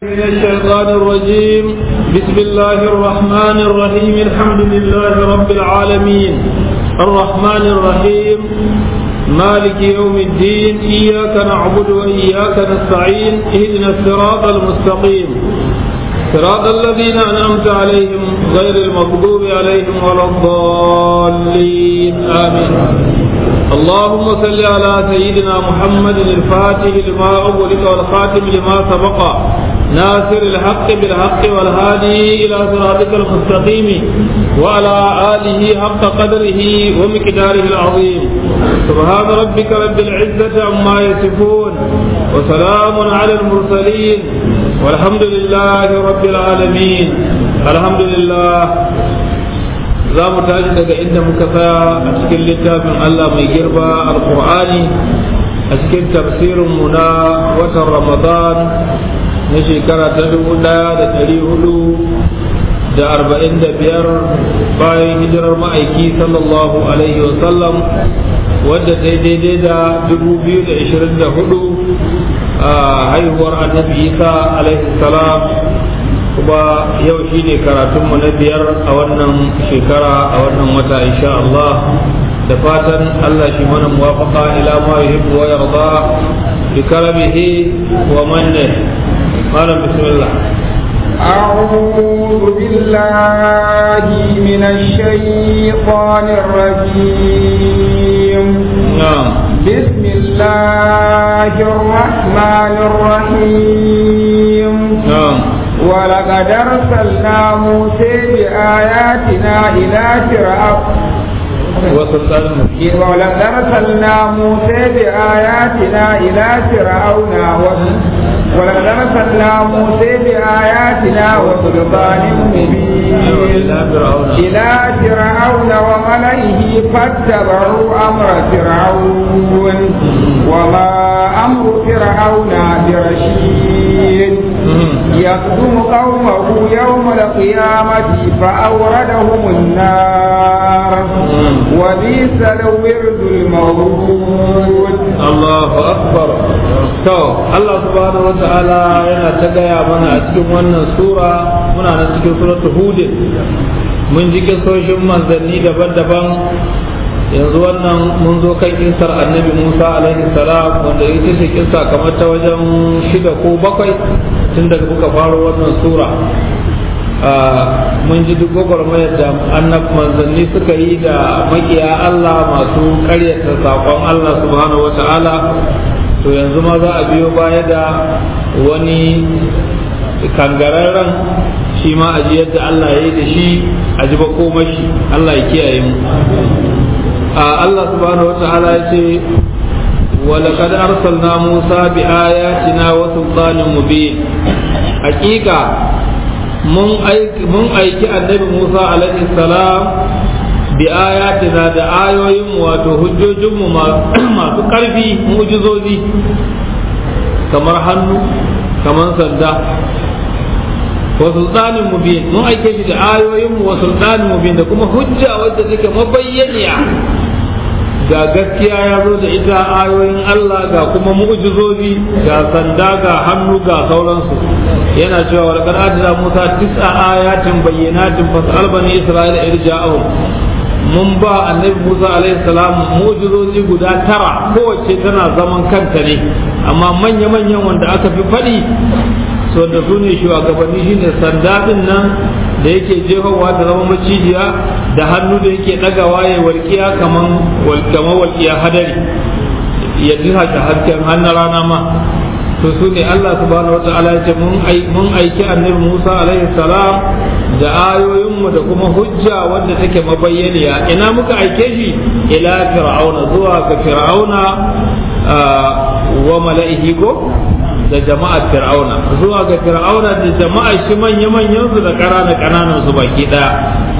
من الشيطان الرجيم بسم الله الرحمن الرحيم الحمد لله رب العالمين الرحمن الرحيم مالك يوم الدين إياك نعبد وإياك نستعين اهدنا الصراط المستقيم صراط الذين أنعمت عليهم غير المغضوب عليهم ولا الضالين آمين اللهم صل على سيدنا محمد الفاتح لما أغلق والخاتم لما سبق ناصر الحق بالحق والهادي إلى صراطك المستقيم وعلى آله حق قدره ومقداره العظيم سبحان ربك رب العزة عما يصفون وسلام على المرسلين والحمد لله رب العالمين الحمد لله za mu tashi daga inda muka tsaya a cikin littafin Allah mai girba alkur'ani a cikin tafsirinmu na watan ramadan na shekara ta dubu daya da dari hudu da arba'in da biyar bayan hijirar ma'aiki sallallahu alaihi wasallam wadda ta daidai da dubu biyu da ishirin da hudu a haihuwar annabi isa alaihi salam kuma yau shi ne karatunmu na biyar a wannan shekara a wannan wata insha Allah da fatan Allah shi mana muwafaqa ila ma yuhibbu wa yarda bi karamihi wa manne malam bismillah أعوذ بالله من الشيطان الرجيم نعم بسم الله الرحمن الرحيم نعم ولقد أرسلنا موسى بآياتنا إلى فرعون وسلطان مبين ولقد أرسلنا موسى بآياتنا إلى فرعون و- ولقد أرسلنا موسى بآياتنا وسلطان مبين إلى فرعون. إلى فرعون وملئه فاتبعوا أمر فرعون وما أمر فرعون برشيد يقدم قومه يوم القيامة فأوردهم النار وبئس الورد المورود Allahu akbar to Allah subhanahu wa ta'ala yana ta gaya mana a cikin wannan sura muna nan cikin suratul hud mun ji kisoshin manzanni daban-daban yanzu wannan mun zo kan kisar annabi Musa alaihi salam wanda ita ce kisa kamar ta wajen shida ko bakwai tun daga muka faro wannan sura mun ji duk gwagwarmayar da annab manzanni suka yi da makiya Allah masu karyata saƙon Allah subhanahu wata'ala to yanzu ma za a biyo baya da wani kangararren shi ma a ji yadda Allah ya yi da shi a ji makomashi Allah ya kiyaye mu Allah subhanahu wata'ala ya ce ولقد أرسلنا موسى بآياتنا وسلطان مبين حقيقة mun aiki annabi Musa alaihi salam bi ayatina da ayoyin wato hujjojinmu masu ƙarfi mujizozi kamar hannu kamar sanda wa sultanin mubin mun aike shi da ayoyinmu wa sultanin mubin da kuma hujja wadda take mabayyaniya ga gaskiya ya zo da ita ayoyin Allah ga kuma mu'jizozi ga sanda ga hannu ga sauransu yana cewa wa laqad adna Musa tis'a ayatin bayyinatin fas'al bani Isra'ila irja'ahum mun ba annabi Musa alaihi salam mu'jizozi guda tara kowace tana zaman kanta ne amma manya manyan wanda aka fi faɗi so da su ne shugabanni shine sanda din nan da yake jefawa da zama macijiya da hannu da yake ɗagawa ya walƙiya kaman kamar walƙiya hadari ya ji hasken hannun rana ma to su ne Allah subhanahu wata'ala ya ce mun aiki annabi Musa alaihi salam da ayoyinmu da kuma hujja wanda take mabayyaniya ina muka aike shi ila fir'auna zuwa ga fir'auna wa mala'ihi ko da jama'ar fir'auna zuwa ga fir'auna da jama'ar shi manya-manyan su da ƙananan ƙananan su baki ɗaya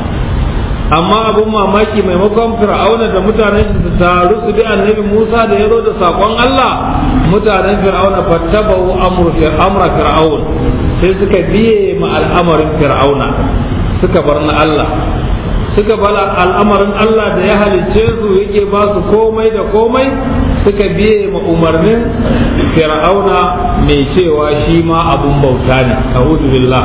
amma abun mamaki maimakon fir'auna da mutanen su taru su bi annabi Musa da ya zo da sakon Allah mutanen fir'auna fattabau amra fir'aun sai suka biye ma al'amarin fir'auna suka bar na Allah suka bala al'amarin Allah da ya halicce su yake ba su komai da komai suka biye ma umarnin fir'auna mai cewa shi ma abun bauta ne a'udhu billah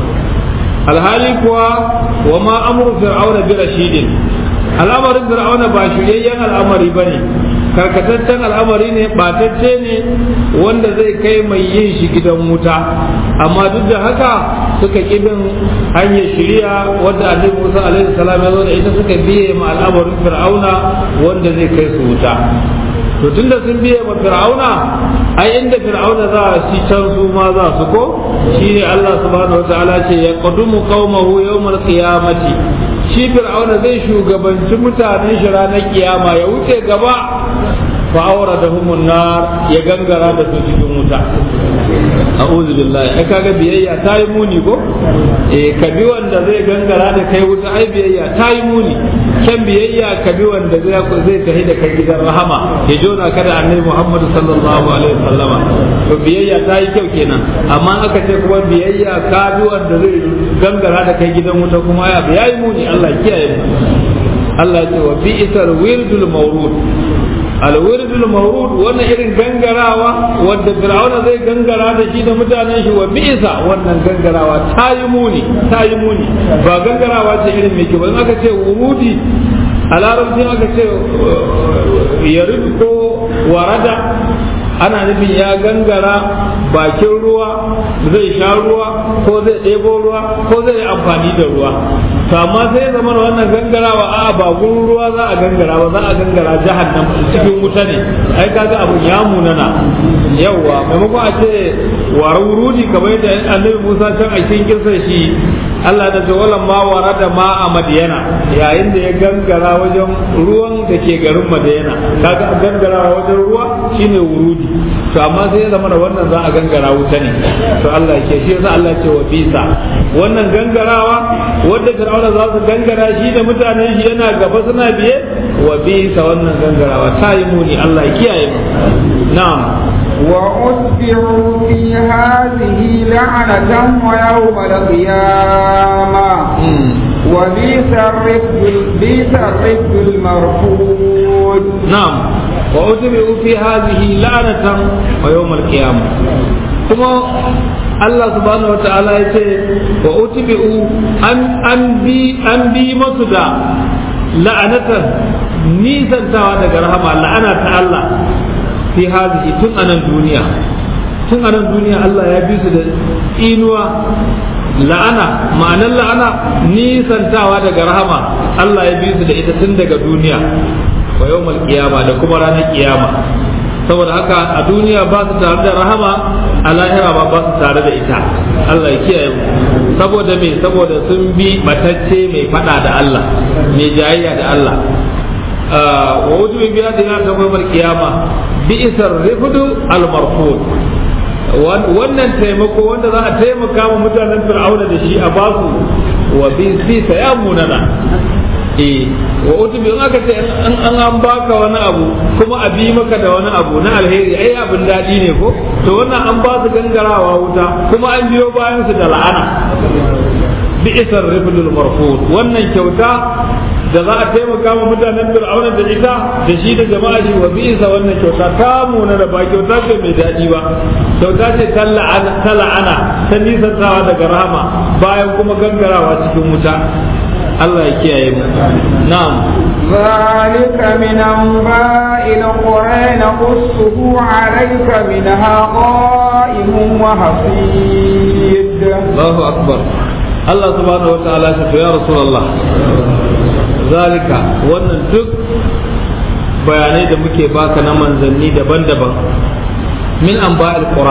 alhali kuwa wa ma amru fir'auna bi rashidin al'amarin fir'auna ba shiryayyen al'amari bane karkataccen al'amari ne batacce ne wanda zai kai mai yin shi gidan wuta amma duk da haka suka kibin hanyar shiriya wadda annabi Musa alaihi salam ya zo da ita suka biye ma al'amarin fir'auna wanda zai kai su wuta to tunda sun biye ma fir'auna ai inda fir'auna za a ci can su ma za su ko shine Allah subhanahu wataala ce ya qadumu qaumahu yawmal qiyamati shi fir'auna zai shugabanci mutanen shi ranar kiyama ya wuce gaba fa aura da nar ya gangara da su cikin wuta a'udhu billahi ai kaga biyayya ta yi muni ko eh ka bi wanda zai gangara da kai wuta ai biyayya ta yi muni kan biyayya ka bi wanda zai zai tafi da kai gidan rahama ya jona ka da annabi Muhammad sallallahu alaihi wasallama to biyayya ta yi kyau kenan amma aka ce kuma biyayya ka bi wanda zai gangara da kai gidan wuta kuma ya yayi muni Allah kiyaye mu Allah ya ce wa bi'sal wirdul mawrud alwirdul mawrud wannan irin gangarawa wanda fir'auna zai gangara da shi da mutanen shi wa bi'sa wannan gangarawa ta yi muni ta yi muni ba gangarawa ce irin mai kyau ba aka ce wurudi a larabci aka ce yarid ko warada ana nufin ya gangara bakin ruwa zai sha ruwa ko zai ɗebo ruwa ko zai yi amfani da ruwa to amma sai ya zama wannan gangarawa a ba gurin ruwa za a gangara ba za a gangara jahannam cikin wuta ne ai kaga abun ya munana yawwa maimakon a ce warurudi kamar yadda annabi Musa can a cikin kirsa shi Allah da tawalan ma warada ma a Madiyana yayin da ya gangara wajen ruwan da ke garin Madiyana kaga gangara wajen ruwa shine wurudi to amma sai ya zama da wannan za a gangara wuta ne to Allah ke shi yasa Allah ce wa bisa wannan gangarawa wanda Fir'auna za su gangara shi da mutanen shi yana gaba suna biye wa bisa wannan gangarawa ta yi muni Allah ya kiyaye mu na'am وأتبعوا في هذه لعنة ويوم القيامة وبئس الرفد بئس الرفد المرفوض نعم وأتبعوا في هذه لعنة ويوم القيامة kuma Allah subhanahu wata'ala ya ce wa utbi'u an an bi an bi masu da la'anatan nisantawa daga rahama la'ana ta Allah fi hazihi tun anan duniya tun anan duniya Allah ya bi su da inuwa la'ana ma'anar la'ana nisantawa daga rahama Allah ya bi su da ita tun daga duniya wa yawmal qiyama da kuma ranar kiyama saboda haka a duniya ba su tare da rahama a lahira ba ba su tare da ita Allah ya kiyaye mu saboda me saboda sun bi matacce mai fada da Allah mai jayayya da Allah wa wujubi biya da ta gobar kiyama bi isar rifdu al marfud wannan taimako wanda za a taimaka wa mutanen fir'auna da shi a basu wa bi fi sayamunana eh wa utubi in aka ce an an baka wani abu kuma a bi maka da wani abu na alheri ai abin daɗi ne ko to wannan an ba su gangarawa wuta kuma an biyo bayan su da la'ana bi isar rifdul marfud wannan kyauta da za a taimaka wa mutanen fir'auna da ita da shi da jama'a shi wa bi isa wannan kyauta ta muna da ba kyauta ce mai daɗi ba kyauta ce ta la'ana ta nisantawa daga rahama bayan kuma gangarawa cikin wuta Allah ya kiyaye mu na'am ذلك من أنباء القرى نقصه عليك منها قائم وحصيد الله أكبر الله سبحانه وتعالى يا رسول الله ذلك wannan duk bayanai da muke baka na manzanni daban-daban min anba'il qura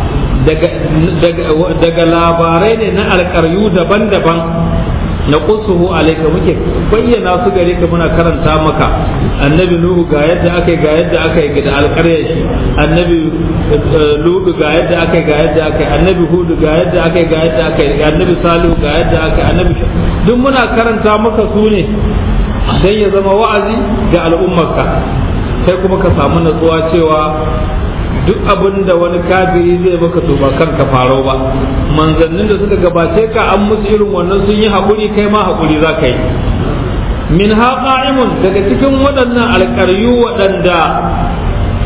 daga labarai ne na alƙaryu daban-daban na kusuhu alaika muke bayyana su gare ka muna karanta maka annabi nuhu ga yadda aka yi ga yadda aka yi da alƙaryar shi annabi ludu ga yadda aka yi ga yadda aka yi annabi hudu ga yadda aka yi ga yadda aka yi annabi salihu ga yadda aka yi annabi duk muna karanta maka su ne dan ya zama wa'azi ga al'ummarka sai kuma ka samu natsuwa cewa duk abin da wani kafiri zai maka to ba kanka farau ba manzannin da suka gabace ka an musu irin wannan sun yi haƙuri kai ma haƙuri za ka yi min qa'imun daga cikin waɗannan alƙaryu waɗanda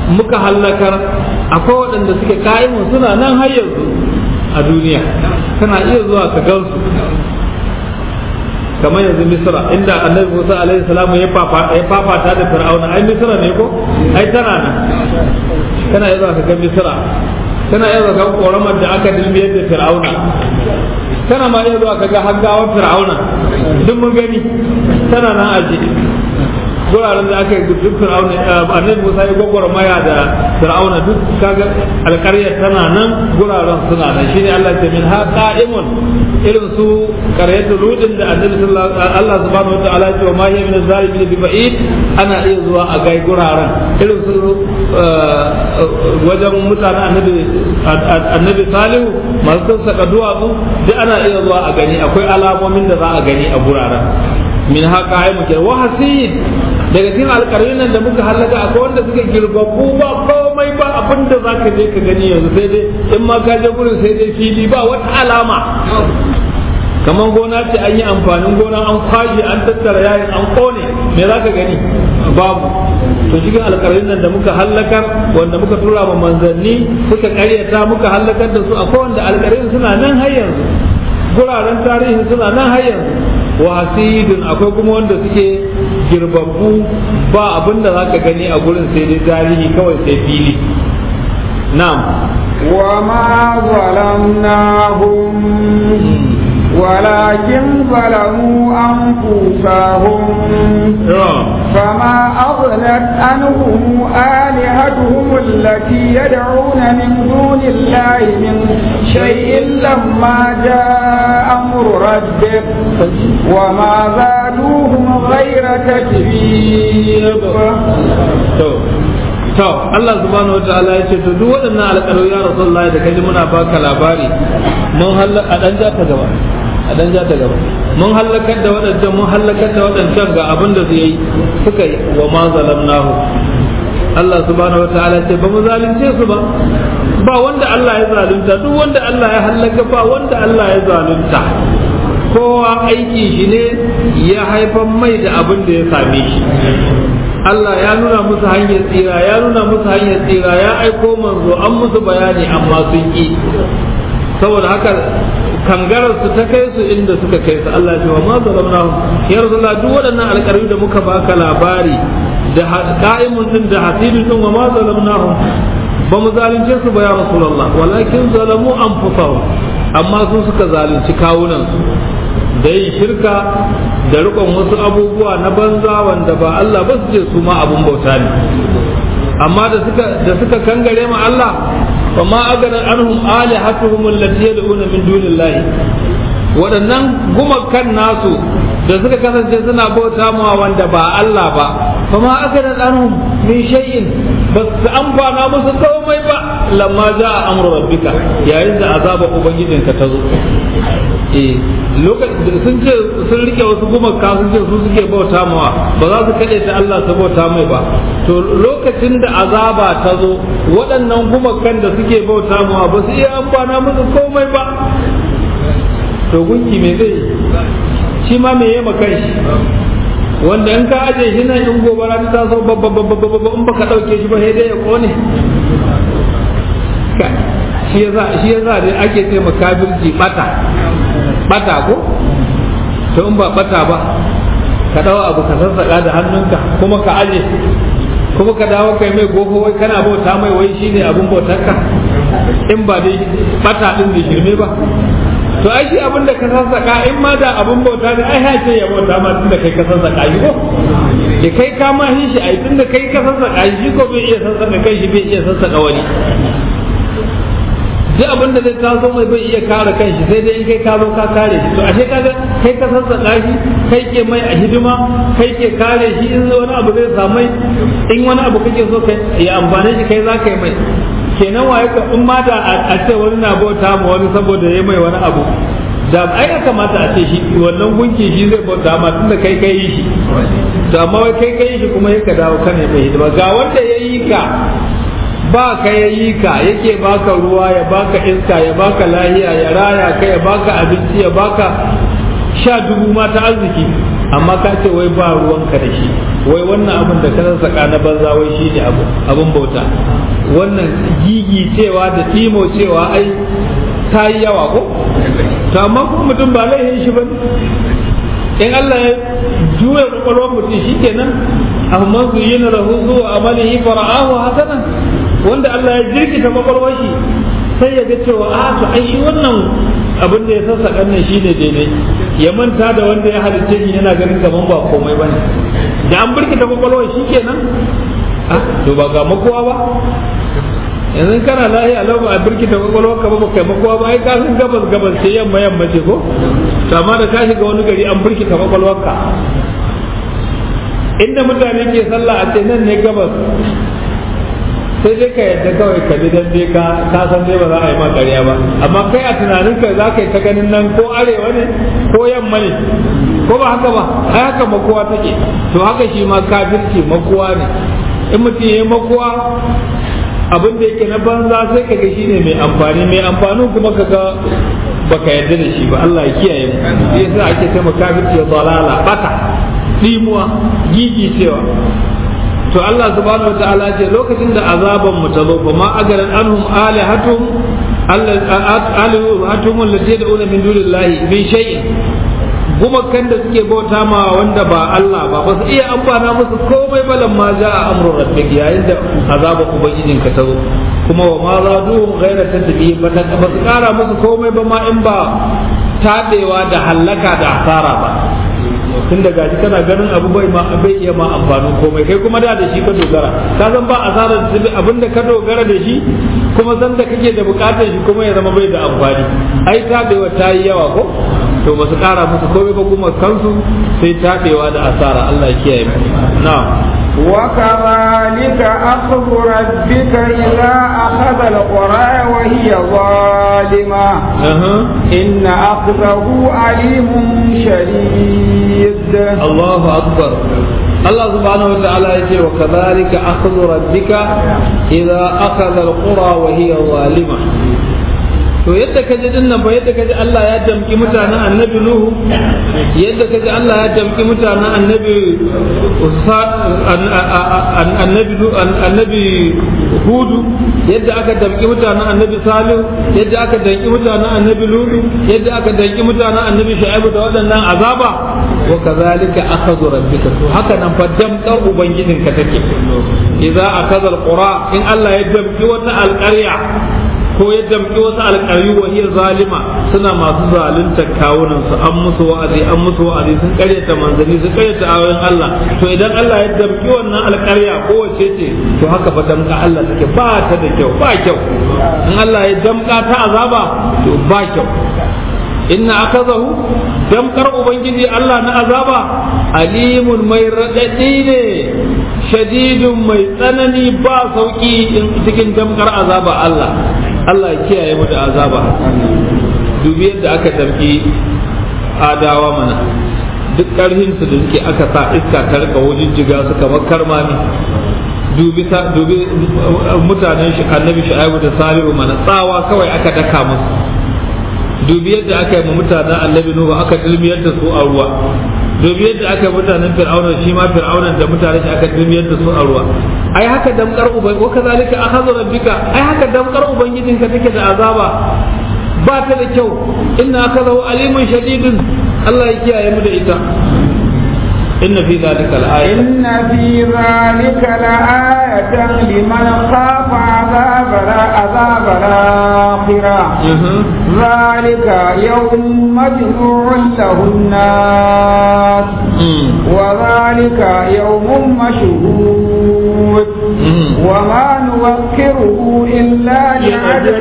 muka hallakar akwai waɗanda suke kayan suna nan har yanzu a duniya kana iya zuwa ka gansu kamar yanzu misra inda annabi musa alaihi salamu ya fafata da fir'auna ai misra ne ko ai tana nan kana iya zuwa ka ga misra kana iya zuwa ka koramar da aka dilmiyar da fir'auna kana ma iya zuwa ka ga haggawar fir'auna duk mun gani tana nan aje guraren da aka yi duk fir'auna annabi Musa ya gwagwara maya da fir'auna duk kaga alƙaryar tana nan guraren suna nan shine Allah ya min ha qa'imun irin su qaryatu ludin da annabi sallallahu Allah subhanahu wa ta'ala ya ce ma hiya min zalimin bi ba'id ana iya zuwa a gai guraren irin su wajen mutanen annabi annabi Salihu masu saka duwatsu duk ana iya zuwa a gani akwai alamomin da za a gani a guraren min haka ai muke wa hasid daga cikin alƙaryun nan da muka halaka akwai wanda suka girbabu ba komai ba abin da za ka je ka gani yanzu sai dai in ma ka je gurin sai dai fili ba wata alama kamar gona ce an yi amfanin gona an kwashe an tattara yayin an kone me za ka gani babu to cikin alƙaryun nan da muka halakar wanda muka tura ma manzanni suka ƙaryata muka halakar da su akwai wanda alƙaryun suna nan har yanzu guraren tarihi suna nan har yanzu wasidun akwai kuma wanda suke girbabbu ba abin da zaka gani a gurin sai dai tarihi kawai sai fili na'am وما ظلمناهم ولكن ظلموا أنفسهم فما أغنت عنهم آلهتهم التي يدعون من دون الله من شيء لما جاء أمر ربك وما زادوهم غير تتبيب to Allah subhanahu wa ta'ala ya ce to duk waɗannan alƙalu ya rasulullahi da kaji muna baka labari mun halaka a dan ja ta gaba a dan ja ta gaba mun halakar da waɗancan mun halakar da waɗancan ga abin da zai yi suka yi wa ma zalamnahu Allah subhanahu wa ta'ala ce ba mu zalunce su ba ba wanda Allah ya zalunta duk wanda Allah ya halaka ba wanda Allah ya zalunta kowa aiki shi ne ya haifan mai da abin da ya same shi Allah ya nuna musu hanyar tsira ya nuna musu hanyar tsira ya aiko manzo an musu bayani amma sun ki saboda haka kangarar su ta kai su inda suka kai su Allah ya ce wa ma zalamnahu ya rasulullah duk waɗannan alƙarfi da muka baka labari da qa'imun din da hasidun din wa ma zalamnahu ba mu zalunce su ba ya rasulullah walakin zalamu anfusahum amma sun suka zalunci kawunan su da yin shirka da rikon wasu abubuwa na banza wanda ba Allah ba su ce su ma abun bauta ne amma da suka da suka kangare ma Allah fa ma agana anhum alihatuhum allati yad'una min dunillahi waɗannan gumakan nasu da suka kasance suna bauta ma wanda ba Allah ba fa ma agana anhum min shay'in ba su amfana musu komai ba lamma ja'a amru rabbika yayin da azaba ubangijinka ta zo eh lokacin sun ce sun rike wasu gumaka sun ce su suke bauta mawa ba za su kaɗe ta Allah su bauta mai ba to lokacin da azaba ta zo waɗannan gumakan da suke bauta mawa ba su iya amfana musu komai ba to gunki me zai shi ma me yi makan shi wanda in ka aje shi nan in gobara ta taso babba babba babba in baka ɗauke shi ba sai dai ya kone shi yasa shi yasa dai ake ce makabirci bata bata ko to in ba bata ba ka dawo abu ka sassaka da hannunka kuma ka aje kuma ka dawo kai mai gogo wai kana bauta mai wai shine abun bautarka in ba dai bata din da shirme ba to ai shi abin da ka sassaka in ma da abun bauta ne ai hace ya bauta ma tunda kai ka sassaka shi ko da kai ka ma shi shi ai tunda kai ka sassaka shi ko bai iya sassaka kai shi bai iya sassaka wani duk abin da zai taso mai bai iya kare kanshi sai dai in kai ka zo ka kare shi to ashe kaga kai ka sassaka shi kai ke mai a hidima kai ke kare shi in wani abu zai samu in wani abu kake so kai ya amfane shi kai za ka yi mai kenan waye ka in ma da a ce wani na bauta ma wani saboda ya mai wani abu da ai ya kamata a ce shi wannan gunki shi zai bauta ma tunda kai kai shi to amma wai kai kai shi kuma yaka dawo kana mai hidima ga wanda ya yi ka ba ka ya yi ka yake baka ruwa ya baka iska ya baka lahiya ya raya ka ya baka abinci ya baka sha dubu ma ta arziki amma ka ce wai ba ruwanka da shi wai wannan abin da ka saka na banza wai shi ne abu abin bauta wannan gigi cewa da timo cewa ai ta yi yawa ko to amma kuma mutum ba laifin shi ba in Allah ya juya kwakwalwar mutum shi kenan amma su yi na rahu zuwa amalihi fara'ahu hasanan wanda Allah ya jirkita kwakwalwar shi sai ya ga cewa a to ai shi wannan abin da ya sassaƙa nan shi ne daidai ya manta da wanda ya halicce shi yana ganin kaman ba komai ba ne da an birkita kwakwalwar shi kenan to ba ga makowa ba yanzu kana lahi a lau ba a birkita kwakwalwar ka ba ba kai makowa ba ai ka san gabas gabas ce yamma yamma ce ko to amma da ka shiga wani gari an birkita kwakwalwar ka inda mutane ke sallah a ce nan ne gabas sai dai ka yadda kawai ka bi dan dai ka ka san dai ba za a yi ma ƙarya ba amma kai a tunanin ka za ka yi ta ganin nan ko arewa ne ko yamma ne ko ba haka ba ai haka makowa take to haka shi ma kafirci makowa ne in mutum ya yi makowa abin da yake na banza sai ka ga shine mai amfani mai amfani kuma ka ga baka yarda da shi ba Allah ya kiyaye mu yasa ake cewa kafirci dalala bata dimuwa gigi cewa to Allah subhanahu wataala ce lokacin da azaban mu ta zo fa ma agaran anhum alihatum alihatum allati yad'una min dunillahi min shay'in gumakan da suke bauta ma wanda ba Allah ba ba su iya amfana musu komai balan ma ja a amrun rabbik yayin da azaba ubangijin ka ta zo kuma wa ma zaduhum ghayra tadbi ba ta ba su kara musu komai ba ma in ba tabewa da hallaka da asara ba tun da gashi kana ganin abu bai ma bai iya ma amfanin komai kai kuma da da shi ka dogara ka san ba asarar da abinda ka dogara da shi kuma san da kake da bukatar shi kuma ya zama bai da amfani ai tabewa ta yi yawa ko to ba su kara musu komai ba kuma kansu sai tabewa da asara Allah ya kiyaye mu na'am وكذلك أخذ ربك إذا أخذ القرى وهي ظالمة إن أخذه عليم شديد الله أكبر الله سبحانه وتعالى يقول وكذلك أخذ ربك إذا أخذ القرى وهي ظالمة to yadda ka ji dinnan ba yadda ka ji Allah ya damki mutanen annabi Nuhu yadda ka ji Allah ya damki mutanen annabi annabi annabi Hudu yadda aka damki mutanen annabi Salihu yadda aka damki mutanen annabi Lutu yadda aka damki mutanen annabi Shu'aibu da waɗannan azaba wa kazalika akhadhu rabbika to haka nan fa damkar ubangijinka take idza akhadha alqura in Allah ya damki wata alƙarya ko ya damƙi wasu alƙari wa iya zalima suna masu zalunta kawunan su an musu wa'azi an musu wa'azi sun karyata manzanni sun karyata ayoyin Allah to idan Allah ya damƙi wannan alƙarya ko wace ce to haka fa damƙa Allah take ba ta da kyau ba kyau in Allah ya damƙa ta azaba to ba kyau inna akazahu damkar ubangiji Allah na azaba alimun mai raɗaɗi ne shadidun mai tsanani ba sauki cikin damkar azaba Allah Allah ya kiyaye mu da azaba dubi yadda aka damki adawa mana duk ƙarfin su da suke aka sa iska ta rika wajen jiga su kamar karmami dubi dubi mutanen shi annabi shu'aibu da salihu mana tsawa kawai aka daka musu dubi yadda aka yi mutanen annabi nuhu aka dilmiyar da su a ruwa dubi yadda aka yi mutanen fir'auna shi ma fir'aunan da mutanen shi aka dilmiyar da su a ruwa ai haka damkar uban wa kazalika akhadhu rabbika ai haka damkar ubangijinka take da azaba ba ta da kyau inna akhadahu alimun shadidun Allah ya kiyaye mu da ita إن في ذلك لآية إن في ذلك لآية لمن خاف عذاب عذاب الآخرة ذلك يوم مجموع له الناس وذلك يوم مشهود وما نوكره إلا لعجل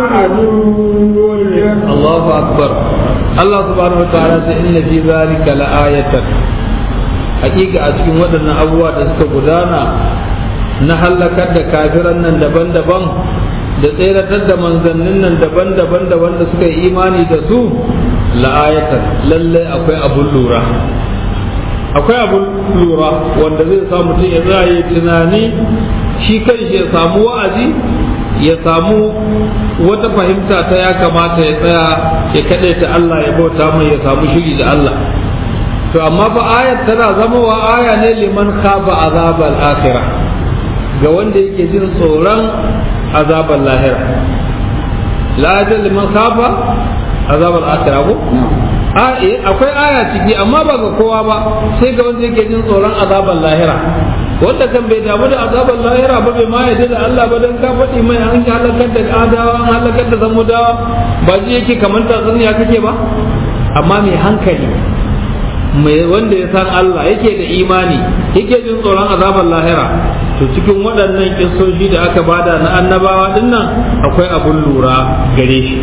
معدود الله أكبر الله سبحانه وتعالى إن في ذلك لآية hakika a cikin waɗannan abubuwa da suka gudana na hallakar da kafiran nan daban-daban da tseratar da manzannin nan daban-daban da wanda suka yi imani da su la'ayatan lallai akwai abun lura akwai abun lura wanda zai sa mutum ya tsaye tunani shi kanshi ya samu wa'azi ya samu wata fahimta ta ya kamata ya tsaya ya kaɗaita Allah ya bauta mai ya samu shiri da Allah to amma fa ayat tana zama wa aya ne liman khafa azabal akhirah ga wanda yake jin tsoron azabal lahira la ajal liman khafa azabal akhirah ko akwai aya ciki amma ba ga kowa ba sai ga wanda yake jin tsoron azabar lahira wanda kan bai damu da azabar lahira ba bai ma yadda da Allah ba dan ka faɗi mai an halakar da adawa an halakar da zamudawa ba ji yake kamar tatsuniya kake ba amma mai hankali mai wanda ya san Allah yake da imani yake jin tsoron azabar lahira to cikin waɗannan kissoshi da aka bada na annabawa dinnan akwai abun lura gare shi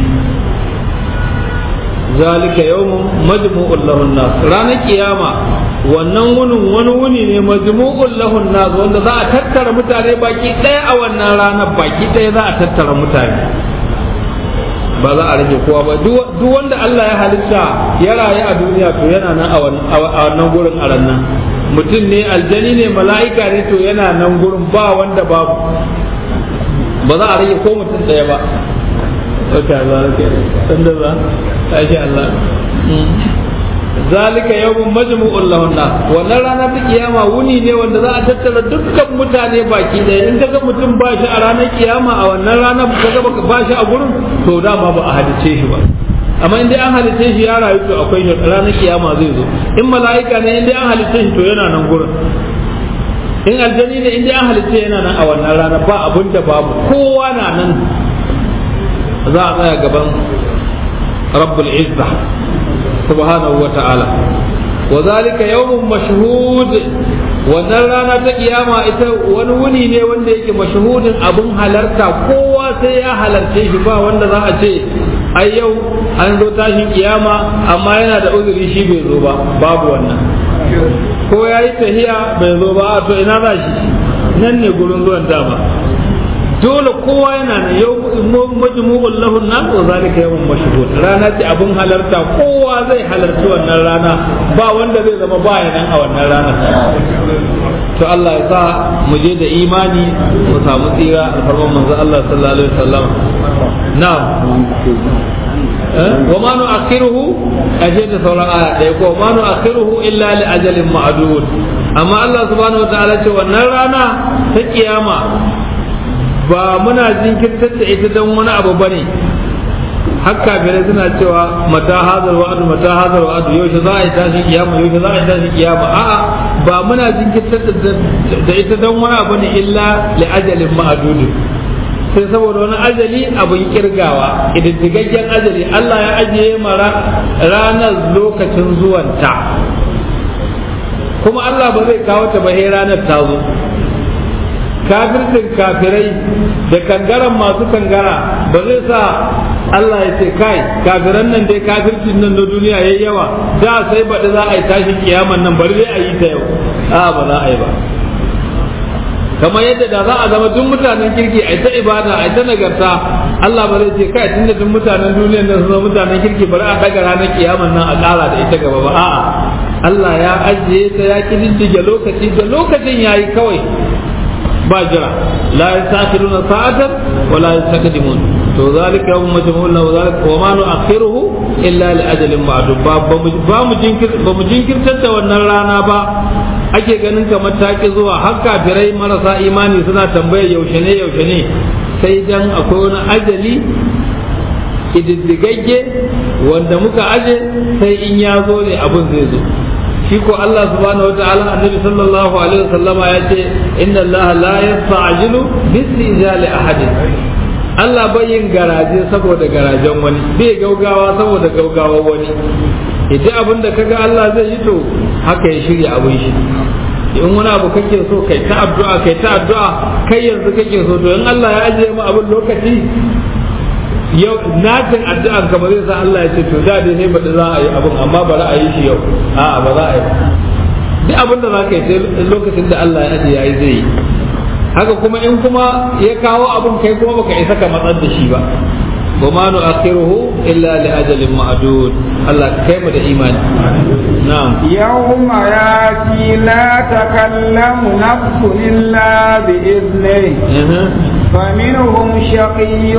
zalika yawmun majmu'un lahun nas ranar kiyama wannan wunin wani wuni ne majmu'un lahun nas wanda za a tattara mutane baki ɗaya a wannan ranar baki ɗaya za a tattara mutane ba za a rage kowa ba duk wanda Allah ya halitta ya rayu a duniya to yana nan a wannan gurin a nan mutum ne aljani ne mala'ika ne to yana nan gurin ba wanda babu ba za a rage ko mutum ɗaya ba wata za ke sanda za ta shi Allah zalika yawmun majmu'un lahun nas wannan rana ta kiyama wuni ne wanda za a tattara dukkan mutane baki ɗaya in kaga mutum ba shi a ranar kiyama a wannan rana kaga baka ba shi a gurin to dama ba a halice shi ba amma in dai an halice shi ya rayu to akwai shi ranar kiyama zai zo in mala'ika ne in dai an halice shi to yana nan gurin in aljani ne in dai an halice yana nan a wannan rana ba abun da babu kowa na nan za a tsaya gaban rabbul izza subhanahu wa ta'ala wa zalika yawmun mashhud wannan rana ta kiyama ita wani wuni ne wanda yake mashhudin abin halarta kowa sai ya halarce shi ba wanda za a ce ai yau an zo tashin kiyama amma yana da uzuri shi bai zo ba babu wannan ko ya yi tahiya bai zo ba to ina za shi nan ne gurin zuwan dama dole kowa yana da yau majmu'ul lahu nas wa zalika yawmun mashhud rana ce abun halarta kowa zai halarci wannan rana ba wanda zai zama baya nan a wannan rana to Allah ya sa mu je da imani mu samu tsira alfarman manzo Allah sallallahu alaihi wasallam na'am wa ma nu'akhiruhu aje da sauran aya ɗaya ko ma nu'akhiruhu illa li ajalin ma'dud amma Allah subhanahu wa ta'ala ce wannan rana ta kiyama ba muna jinkirtar da ita don wani abu ba ne haka kafirai suna cewa mata hazar wa'adu mata hazar wa'adu yaushe za a yi tashin kiyama yaushe za a yi tashin kiyama a'a ba muna jinkirtar da ita don wani abu ne illa li ajalin ma'adudu sai saboda wani ajali abin kirgawa ididdigaggen ajali Allah ya ajiye mara ranar lokacin zuwanta kuma Allah ba zai kawo ta ba ranar ta zo kafircin kafirai da kangaren masu kangara ba zai sa Allah ya ce kai kafiran nan dai kafircin nan na duniya yayi yawa da sai baɗi za a yi tashin kiyaman nan bari dai a yi ta yau a ba za a yi ba kamar yadda da za a zama duk mutanen kirki a ta ibada a ta nagarta Allah ba zai ce kai tunda duk mutanen duniyar nan sun zama mutanen kirki bari a daga ranar kiyaman nan a ƙara da ita gaba ba a'a Allah ya ajiye ta ya kididdige lokaci da lokacin yayi kawai ba jira la yastakhiruna sa'atan wa la yastaqdimun to zalika yawm majmu'un wa zalika wa ma nu'akhiruhu illa li ajalin ma'dud ba ba mu jinkir ba mu jinkirtar da wannan rana ba ake ganin kamar taki zuwa har kafirai marasa imani suna tambayar yaushe ne yaushe ne sai dan akwai wani ajali ididdigagge wanda muka aje sai in ya zo ne abin zai zo shi ko Allah subhanahu wataala annabi sallallahu alaihi wasallama ya ce inna Allah la yasta'jilu bisijali ahadin Allah bai yin garaje saboda garajen wani bai gaugawa saboda gaugawa wani idan abin da kaga Allah zai yi to haka ya shirya abin shi in wani abu kake so kai ta addu'a kai ta addu'a kai yanzu kake so to in Allah ya ajiye mu abin lokaci yau natin addu'an ka ba zai sa Allah ya ce to da dai sai bada za a yi abin amma ba za a yi shi yau a'a ba za a yi ba duk abin da za ka yi sai lokacin da Allah ya ajiye yayi zai yi haka kuma in kuma ya kawo abin kai kuma baka isa ka matsar da shi ba وما نؤخره إلا لأجل معدود الله كيف ده إيمان نعم يوم ياتي لا تكلم نفس إلا بإذنه فمنهم شقي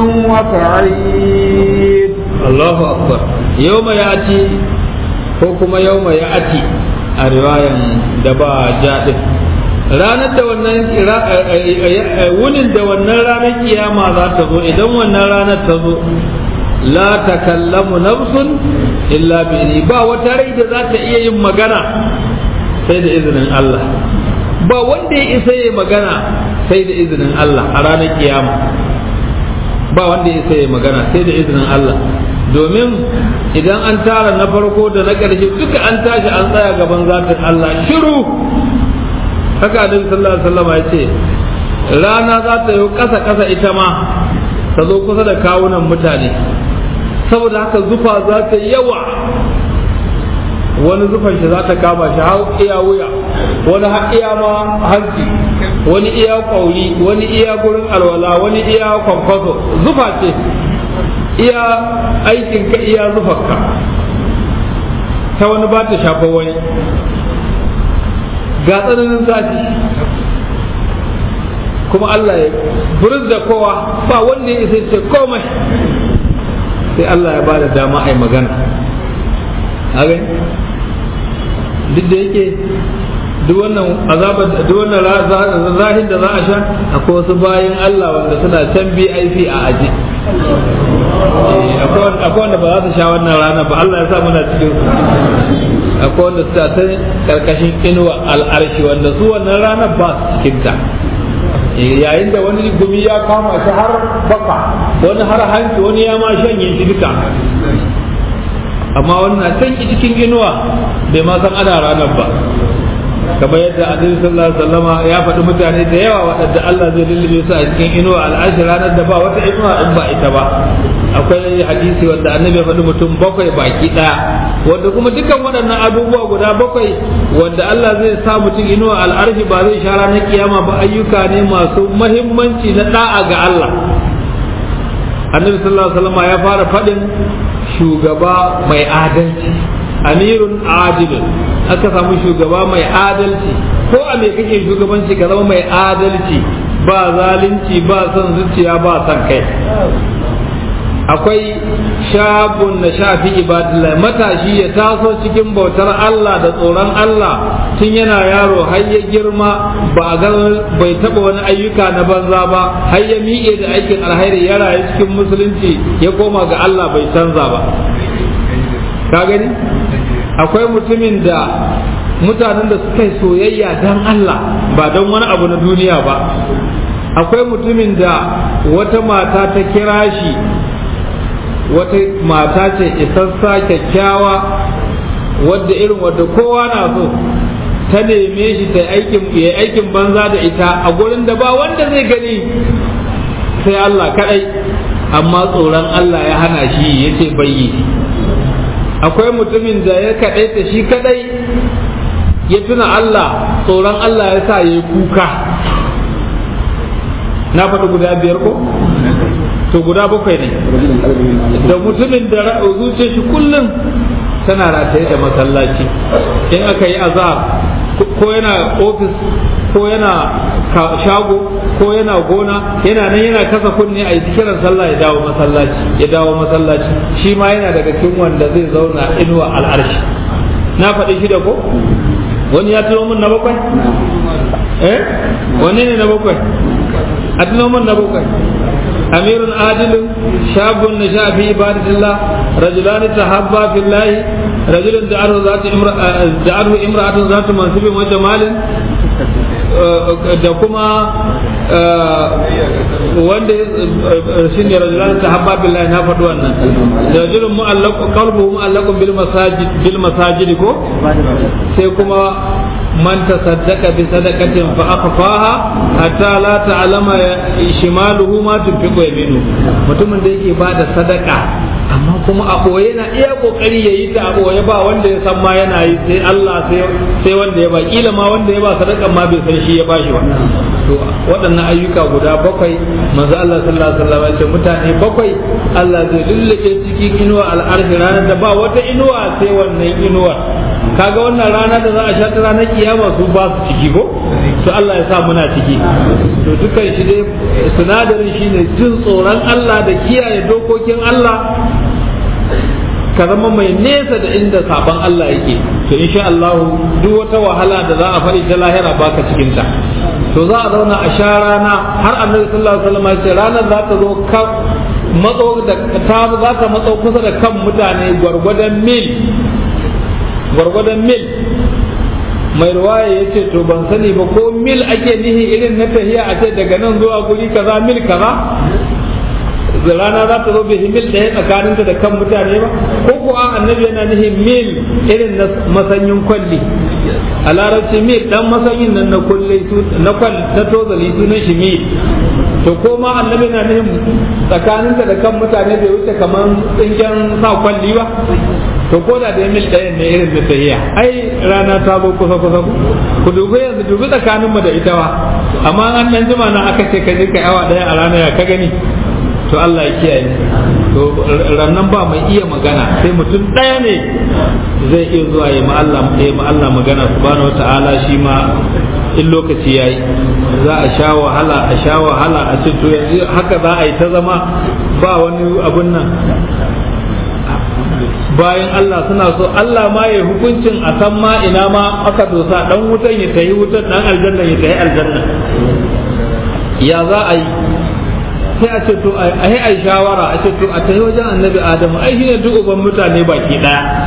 وسعيد الله أكبر يوم يأتي حكم يوم يأتي a riwayan da ba jaɗin ranar da wannan wunin da wannan ranar kiyama za ta zo idan wannan ranar ta zo la takallamu nafsun illa bi ba wata rai da za ta iya yin magana sai da izinin Allah ba wanda ya isa ya magana sai da izinin Allah a ranar kiyama ba wanda ya isa ya magana sai da izinin Allah domin idan an tara na farko da na ƙarshe duka an tashi an tsaya gaban zatin Allah shiru haka Annabi sallallahu alaihi wasallam ya ce rana za ta yi ƙasa ƙasa ita ma ta zo kusa da kawunan mutane saboda haka zufa za ta yawa wani zufan shi za ta kama shi har iya wuya wani har iya ma hanci wani iya kwauri wani iya gurin alwala wani iya kwankwaso zufa ce iya aikin ka iya zufarka ta wani ba ta shafa wani ga tsananin zafi kuma Allah ya buris da kowa ba wanda ya isa ce komai sai Allah ya ba da dama a yi magana duk da yake duk wannan azabar duk wannan zahin da za a sha akwai wasu bayan Allah wanda suna can BIP a aji akwai wanda ba za su sha wannan rana ba Allah ya sa muna cikin su akwai wanda suna ta karkashin inuwa al'arshi wanda su wannan ranar ba su cikin ta yayin da wani gumi ya kama shi har baka wani har hanci wani ya ma shanye shi duka amma wannan can cikin inuwa bai ma san ana ranar ba kamar yadda annabi sallallahu alaihi wasallama ya faɗi mutane da yawa waɗanda Allah zai lullube su a cikin inuwa al'ashi ranar da ba wata inuwa in ba ita ba akwai hadisi wanda annabi ya faɗi mutum bakwai baki ɗaya wanda kuma dukkan waɗannan abubuwa guda bakwai wanda Allah zai sa mutum inuwa al'arshi ba zai sha ranar kiyama ba ayyuka ne masu mahimmanci na da'a ga Allah annabi sallallahu alaihi wasallama ya fara faɗin shugaba mai adalci amirun adilun aka samu shugaba mai adalci ko a me kake shugabanci ka zama mai adalci ba zalunci ba son zuciya ba son kai akwai shabun na shafi ibadillah matashi ya taso cikin bautar Allah da tsoron Allah tun yana yaro har ya girma ba a ga bai taba wani ayyuka na banza ba har ya miƙe da aikin alhairi ya rayu cikin musulunci ya koma ga Allah bai canza ba ka gani akwai mutumin da mutanen da suka yi soyayya don Allah ba don wani abu na duniya ba akwai mutumin da wata mata ta kira shi wata mata ce isassa kyakkyawa wadda irin wadda kowa na so ta neme shi ta aikin ya aikin banza da ita a gurin da ba wanda zai gani sai Allah kadai amma tsoron Allah ya hana shi yace bayyi akwai mutumin da ya kaɗai ta shi kadai ya tuna Allah tsoron Allah ya sa ya yi kuka na faɗi guda biyar ko to guda bakwai ne da mutumin da zuciya shi kullum tana rataye da masallaci in aka yi azab ko yana ofis ko yana shago ko yana gona yana nan yana kasa kunne a yi kiran sallah ya dawo masallaci ya dawo masallaci shi ma yana daga cikin wanda zai zauna inuwa al'arshi na faɗi shi da ko wani ya tuno min na bakwai eh wani ne na bakwai a tuno min na bakwai أمير عادل شاب نشأ في عبادة الله رجلان تحبا في الله رجل دعته ذات امرأة دعته امرأة ذات منصب وجمال da kuma wanda shi ne rajulan tahabba billahi na faɗi wannan rajulun mu'allaqu qalbuhu mu'allaqun bil masajid bil masajid ko sai kuma man tasaddaqa bi sadaqatin fa akhfaha hatta la ta'lama shimaluhu ma tunfiqu yaminu mutumin da yake bada sadaka amma kuma a boye na iya kokari yayi ta a boye ba wanda ya san ma yana yi sai Allah sai sai wanda ya ba kila ma wanda ya ba sadaka ma bai san shi ya bashi ba to waɗannan ayyuka guda bakwai manzo Allah sallallahu alaihi wasallam ya ce mutane bakwai Allah zai lullube cikin inuwa al'arshi ranar da ba wata inuwa sai wannan inuwa kaga wannan rana da za a sha ta ranar kiyama su ba su ciki ko to Allah ya sa muna ciki to dukkan shi dai sinadarin shine jin tsoron Allah da kiyaye dokokin Allah ka zama mai nesa da inda saban Allah yake to insha Allah duk wata wahala da za a fari ta lahira baka cikin ta to za a zauna a sha rana har annabi sallallahu alaihi wasallam ya ce ranar za ta zo ka matso da ta za ta matso kusa da kan mutane gwargwadon mil gwargwadon mil mai ruwaya ya ce to ban sani ba ko mil ake nihi irin na tahiya a ce daga nan zuwa guri kaza mil kaza rana za ta zo bai mil ɗaya tsakaninta da kan mutane ba ko ko an annabi yana nihin mil irin na masanyin kwalli a larabci mil dan masanyin nan na kulle na kwal na tozali sunan shi mil to ko ma annabi na nihin tsakaninta da kan mutane bai wuce kamar tsingen sa kwalli ba to ko da da mil ɗaya ne irin da tahiya ai rana ta zo kusa kusa ku dubi yanzu dubi tsakanin mu da ita ba amma an dan jima na aka ce ka je ka awa ɗaya a rana ya ka gani to Allah ya kiyaye to rannan ba mai iya magana sai mutum ɗaya ne zai iya zuwa ya ma Allah ya ma Allah magana subhanahu wataala shi ma in lokaci yayi za a sha wahala a sha wahala a ce to yanzu haka za a yi ta zama ba wani abun nan bayan Allah suna so Allah ma ya hukuncin a san ma ina ma aka dosa dan wutan ya tayi wutan dan aljanna ya tayi aljanna ya za a yi sai a ce to a yi ai shawara a ce to a tayi wajen annabi adamu ai shine duk uban mutane baki daya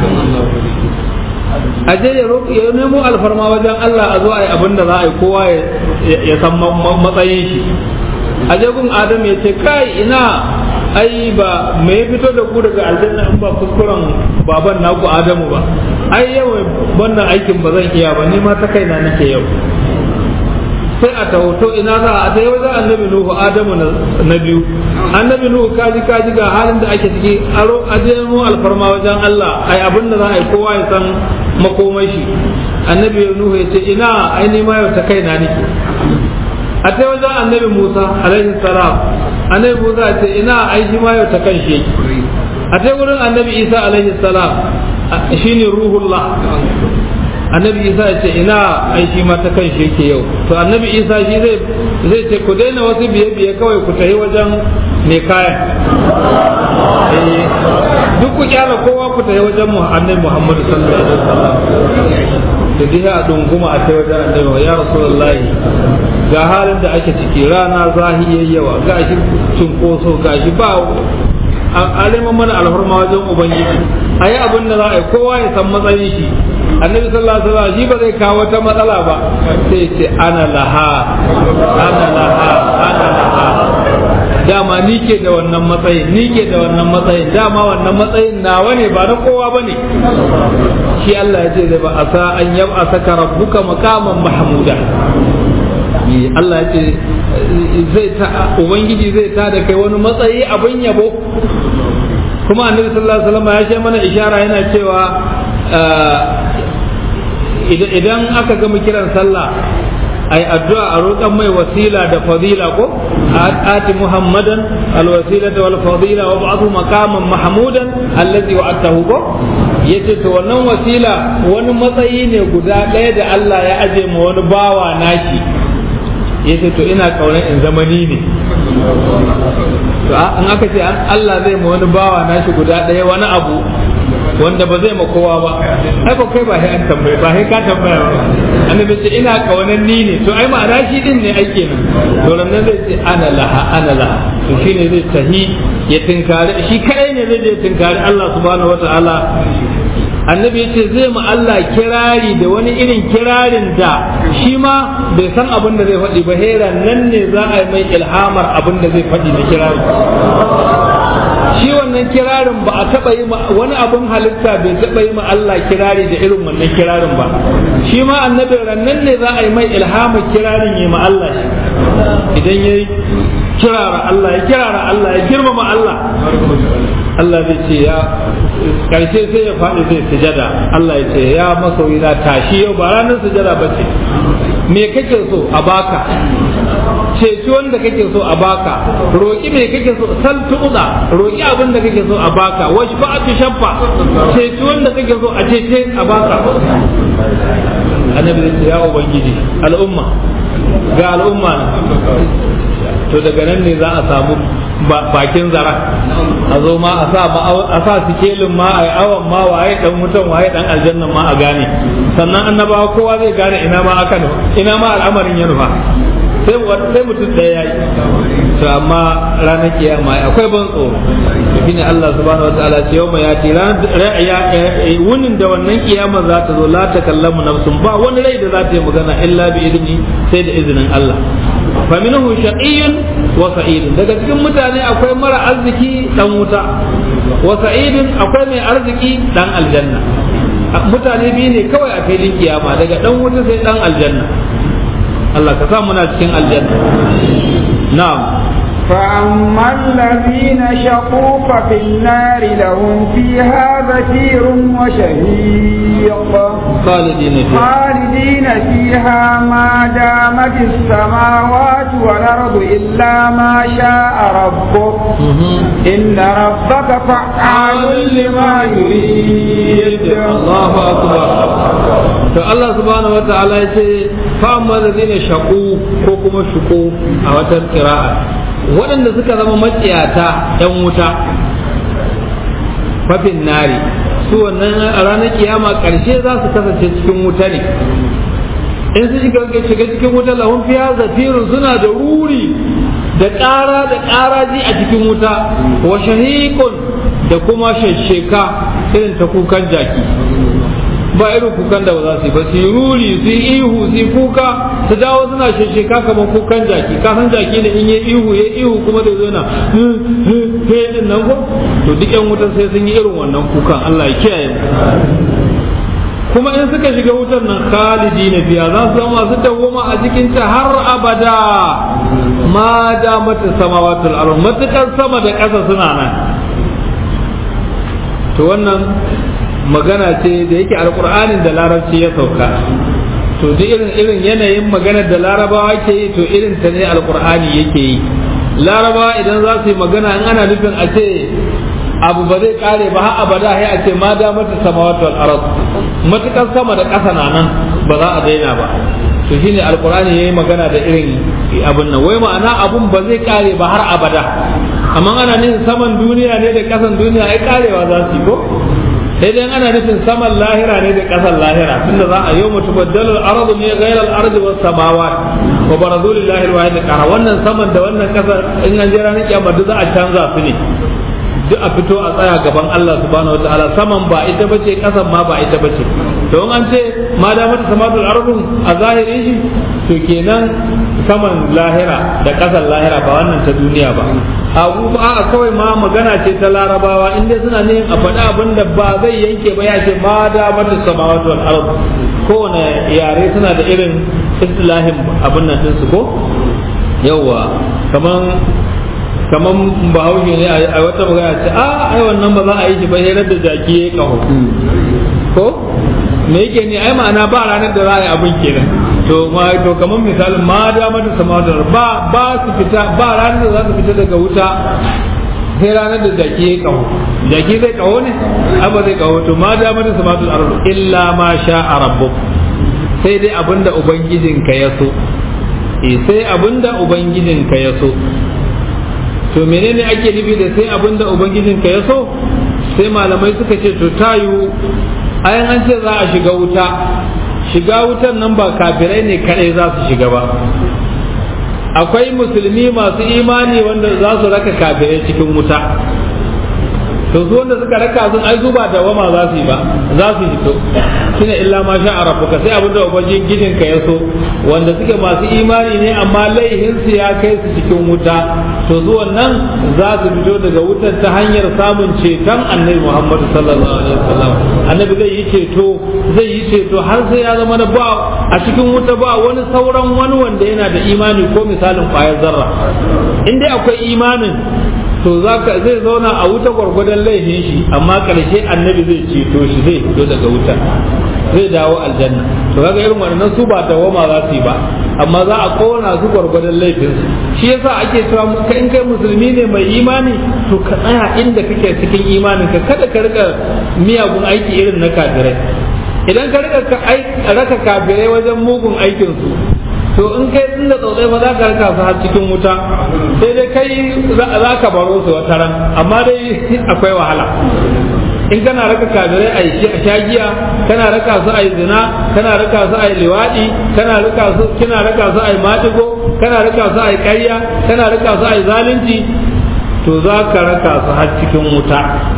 a je ya roƙi ya nemo alfarma wajen Allah a zo a yi abin da za a yi kowa ya san matsayin shi a je gun adamu ya ce kai ina ai ba me ya fito da ku daga aljanna in ba kuskuren baban naku adamu ba ai yau wannan aikin ba zan iya ba ni ma ta kaina nake yau sai a tahoto ina za a dai wajen annabi nuhu adamu na biyu annabi nuhu kaji kaji ga halin da ake ciki aro a je mu alfarma wajen Allah ai abin da za a yi kowa ya san makomai shi annabi nuhu ya ce ina ai ni ma yau ta kaina nake a ta wajen annabi musa alaihi salam annabi musa ce ina ai shi ma yau ta kan shi a ta wurin annabi isa alaihi salam shine ruhullah annabi isa ya ce ina ai shi ma ta kan shi yake yau to annabi isa shi zai zai ce ku daina wasu biye biye kawai ku tafi wajen mai kayan duk ku kyala kowa ku tafi wajen mu annabi muhammadu sallallahu alaihi wasallam da dai a dunguma a ta wajen annabi ya rasulullahi ga halin da ake ciki rana zahi yawa ga shi cunkoso ga shi ba aliman mana alhurma wajen ubangiji a yi abin da za a yi kowa ya san matsayin shi annabi sallallahu alaihi wasallam shi ba zai kawo wata matsala ba sai ce ana laha ana laha ana laha dama ni ke da wannan matsayin ni ke da wannan matsayin dama wannan matsayin nawa ne ba na kowa ba ne shi Allah ya ce zai ba a sa an yaba saka rabbuka makaman mahmuda Allah ya ce zai ta ubangiji zai ta da kai wani matsayi abin yabo kuma annabi sallallahu alaihi wasallam ya ce mana ishara yana cewa idan aka gama kiran sallah ai addu'a a roƙan mai wasila da fadila ko ati muhammadan alwasilata wal fadila wa ba'athu maqaman mahmudan allazi wa'atahu ko yace to wannan wasila wani matsayi ne guda ɗaya da Allah ya aje ma wani bawa nashi yace to ina kaunar in zamani ne to in aka ce Allah zai ma wani bawa nashi guda ɗaya wani abu wanda ba zai ma kowa ba ai ba kai ba sai an tambaye ba sai ka tambaya ba annabi ce ina kaunan ni ne to ai ma'ana shi din ne ai kenan to nan zai ce ana laha ana laha to shine zai tahi ya tinkari shi kadai ne zai je tinkari Allah subhanahu wataala annabi ya ce zai ma Allah kirari da wani irin kirarin da shi ma bai san abin da zai faɗi ba hera nan ne za a yi mai ilhamar abin da zai faɗi na kirari shi wannan kirarin ba a taɓa yi wani abin halitta bai taɓa yi ma Allah kirari da irin wannan kirarin ba shi ma annabi rannan ne za a yi mai ilhamar kirarin yi ma Allah shi idan ya kirara Allah ya kirara Allah ya girmama Allah Allah zai ce ya karshe sai ya faɗi zai sujada Allah ya ce ya masoyi na tashi yau ba ranar sujada ba ce me kake so a baka ceci wanda kake so a baka roƙi me kake so sal tu'za roƙi abin da kake so a baka wash ba tu shaffa ceci wanda kake so a cece a baka annabi zai ce ya ubangiji al'umma ga al'umma to daga nan ne za a samu bakin zara a zo ma a sa a sa sikelin ma a awan ma waye dan mutan waye dan aljanna ma a gane sannan annabawa kowa zai gane ina ma aka ina ma al'amarin ya nufa sai sai mutum ɗaya yayi to amma ranar kiyama akwai ban tsoro shine Allah subhanahu wataala ce yau mai yati wunin da wannan kiyama za ta zo la takallamu nafsun ba wani rai da za ta yi magana illa bi idni sai da izinin Allah fa minhu shaqiyyun wa sa'idun daga cikin mutane akwai mara arziki dan wuta wa sa'idun akwai mai arziki dan aljanna mutane biyu ne kawai a filin kiyama daga dan wuta sai dan aljanna Allah ka sa muna cikin aljanna na'am فأما الذين شقوا ففي النار لهم فيها زفير وشهيق خالدين فيها خالدين فيها ما دامت السماوات والأرض إلا ما شاء ربك إن ربك فعال لما يريد الله أكبر to Allah subhanahu wata'ala ya ce fa amma ladina shaqu ko kuma shuku a wata qira'a waɗanda suka zama matsiyata yan wuta fafin nari su wannan a ranar kiyama ƙarshe za su kasance cikin wuta ne in su shiga shiga cikin wuta lahun fiya zafirun suna da ruri da ƙara da ƙaraji a cikin wuta wa shahiqun da kuma shasheka irin ta kukan jaki ba irin kukan da ba za su yi ba su yi ruri su yi ihu su yi kuka su dawo suna shesheka kamar kukan jaki ka san jaki ne in yi ihu ya ihu kuma da zo na he din nan ko to duk yan wutar sai sun yi irin wannan kukan Allah ya kiyaye mu kuma in suka shiga wutar nan khalidi na biya za su zama masu dawoma a cikin ta har abada ma da mata samawatul ardh matukar sama da ƙasa suna nan to wannan magana ce da yake alkur'anin da larabci ya sauka to duk irin irin yanayin maganar da larabawa ke yi to irin ta ne alkur'ani yake yi larabawa idan za su yi magana in ana nufin a ce abu ba zai kare ba har abada sai a ce ma da mata samawati wal ard matukar sama da ƙasa na nan ba za a daina ba to shine alkur'ani yayi magana da irin abun nan wai ma'ana abun ba zai kare ba har abada amma ana nufin saman duniya ne da ƙasan duniya ai karewa za su yi ko sai dai ana nufin saman lahira ne da ƙasar lahira tunda za a yau mutu baddalul ardu ne ghairal ardi was samawat wa barazu lillahi alwahid qara wannan saman da wannan ƙasar in an je ranar kiyama duk za a canza su ne duk a fito a tsaya gaban Allah subhanahu wataala saman ba ita bace ƙasan ma ba ita bace to in an ce ma da mata samatul ardu a zahirin shi to kenan saman lahira da ƙasar lahira ba wannan ta duniya ba abu ba a kawai ma magana ce ta larabawa in dai suna ne a faɗi abin da ba zai yanke ba ya ce ma da mata samawati wal ard kowane yare suna da irin istilahin abin nan ɗinsu ko yawwa kaman kaman bahaushe ne a wata magana ce a ai wannan ba za a yi shi ba hirar da jaki ya kaho ko me yake ne ai ma'ana ba ranar da za a yi abin kenan to ma to kamar misalin ma da mata samatar ba ba su fita ba ranar da za su fita daga wuta sai ranar da jaki ya kaho jaki zai kaho ne ba zai kaho to ma da mata samatar arzu illa ma sha a rabbuk sai dai abinda ubangijinka ya so eh sai abinda ubangijinka ya so to menene ake nufi da sai abinda ubangijinka ya so sai malamai suka ce to tayu ayan an ce za a shiga wuta shiga wutan nan ba kafirai ne kadai za su shiga ba akwai musulmi masu imani wanda za su raka kafirai cikin wuta to su wanda suka raka sun ai zuba da wama za su yi ba za su fito shine illa ma sha a rabbuka sai abinda ubangijin gidin ka ya so wanda suke masu imani ne amma laihin su ya kai su cikin wuta to su wannan za su fito daga wutar ta hanyar samun ceton annabi Muhammad sallallahu alaihi wasallam annabi zai yi ceto zai yi ceto har sai ya zama na ba a cikin wuta ba wani sauran wani wanda yana da imani ko misalin kwayar zarra in dai akwai imanin to zaka zai zauna a wuta gwargwadon laifin shi amma karshe annabi zai ceto shi zai fito daga wuta zai dawo aljanna to kaga irin wannan su ba dawama za su yi ba amma za a kona su gwargwadon laifin su shi yasa ake cewa ka in kai musulmi ne mai imani to ka tsaya inda kake cikin imanin ka kada ka rika miyagun aiki irin na kafirai idan ka rika raka kafirai wajen mugun aikin su to in kai tun da tsotsai ba za ka raka su har cikin wuta sai dai kai za ka baro su wata ran amma dai akwai wahala in kana raka kafirai a yi a shagiya kana raka su a yi zina kana raka su a yi liwaɗi kana raka su kina raka su a yi matigo kana raka su a yi ƙarya kana raka su a yi zalunci to za ka raka su har cikin wuta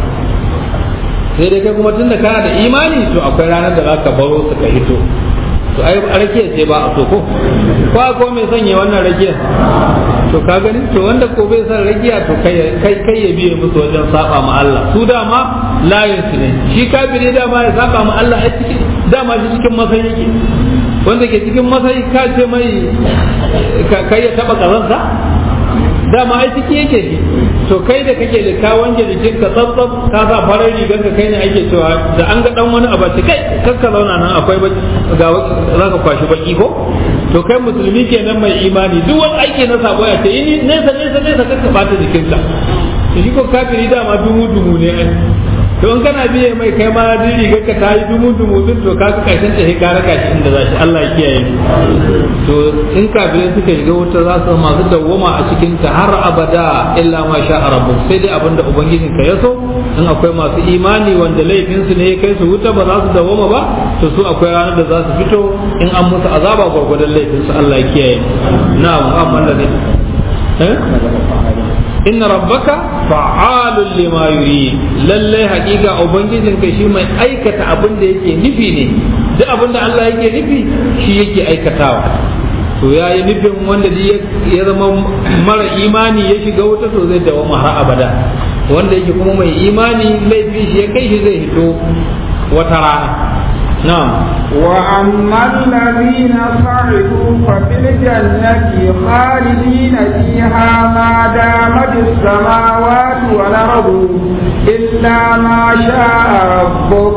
sai dai kai kuma tun da kana da imani to akwai ranar da za ka baro su ka hito to ai rakiyar ce ba a so ko ko ko mai sanya wannan rakiyar to ka gani to wanda ko bai san rakiya to kai kai kai ya biye musu wajen saba ma Allah su dama layin su ne shi kafiri dama ya saba ma Allah a cikin dama shi cikin masayi yake wanda ke cikin masayi ka ce mai kai ya taba kazansa dama ai ciki yake shi to kai da kake da ka wanke jikin ka tsabtsab ka sa farar rigar ka kai ne ake cewa da an ga dan wani abu kai kar ka zauna nan akwai ga za ka kwashi baki ko to kai musulmi kenan mai imani duk wani aiki na sabo ya ce ni nesa nesa nesa kar ka bata jikinka shi ko kafiri dama dumu dumu ne ai to in kana biye mai kai ma din rigar ka ta yi dumu dumu din to ka kashin ta sai ka raka shi inda za shi Allah ya kiyaye to in kafirai suka shiga wuta za su masu dawwama a cikin ta har abada illa ma sha rabbuk sai dai abinda ubangijin ka ya so in akwai masu imani wanda laifin su ne ya kai su wuta ba za su dawwama ba to su akwai ranar da za su fito in an musu azaba gwargwadon laifin su Allah ya kiyaye na'am amma da eh inna rabbaka fa'alun lima yurid lalle haƙiƙa ubangijin ka shi mai aikata abin da yake nufi ne duk abin da Allah yake nufi shi yake aikatawa to ya yi nufin wanda ya zama mara imani ya shiga wuta to zai dawo har abada wanda yake kuma mai imani laifi shi ya kai shi zai hito wata rana نعم وأما الذين صعدوا ففي الجنة خالدين فيها ما دامت السماوات والأرض إلا ما شاء ربك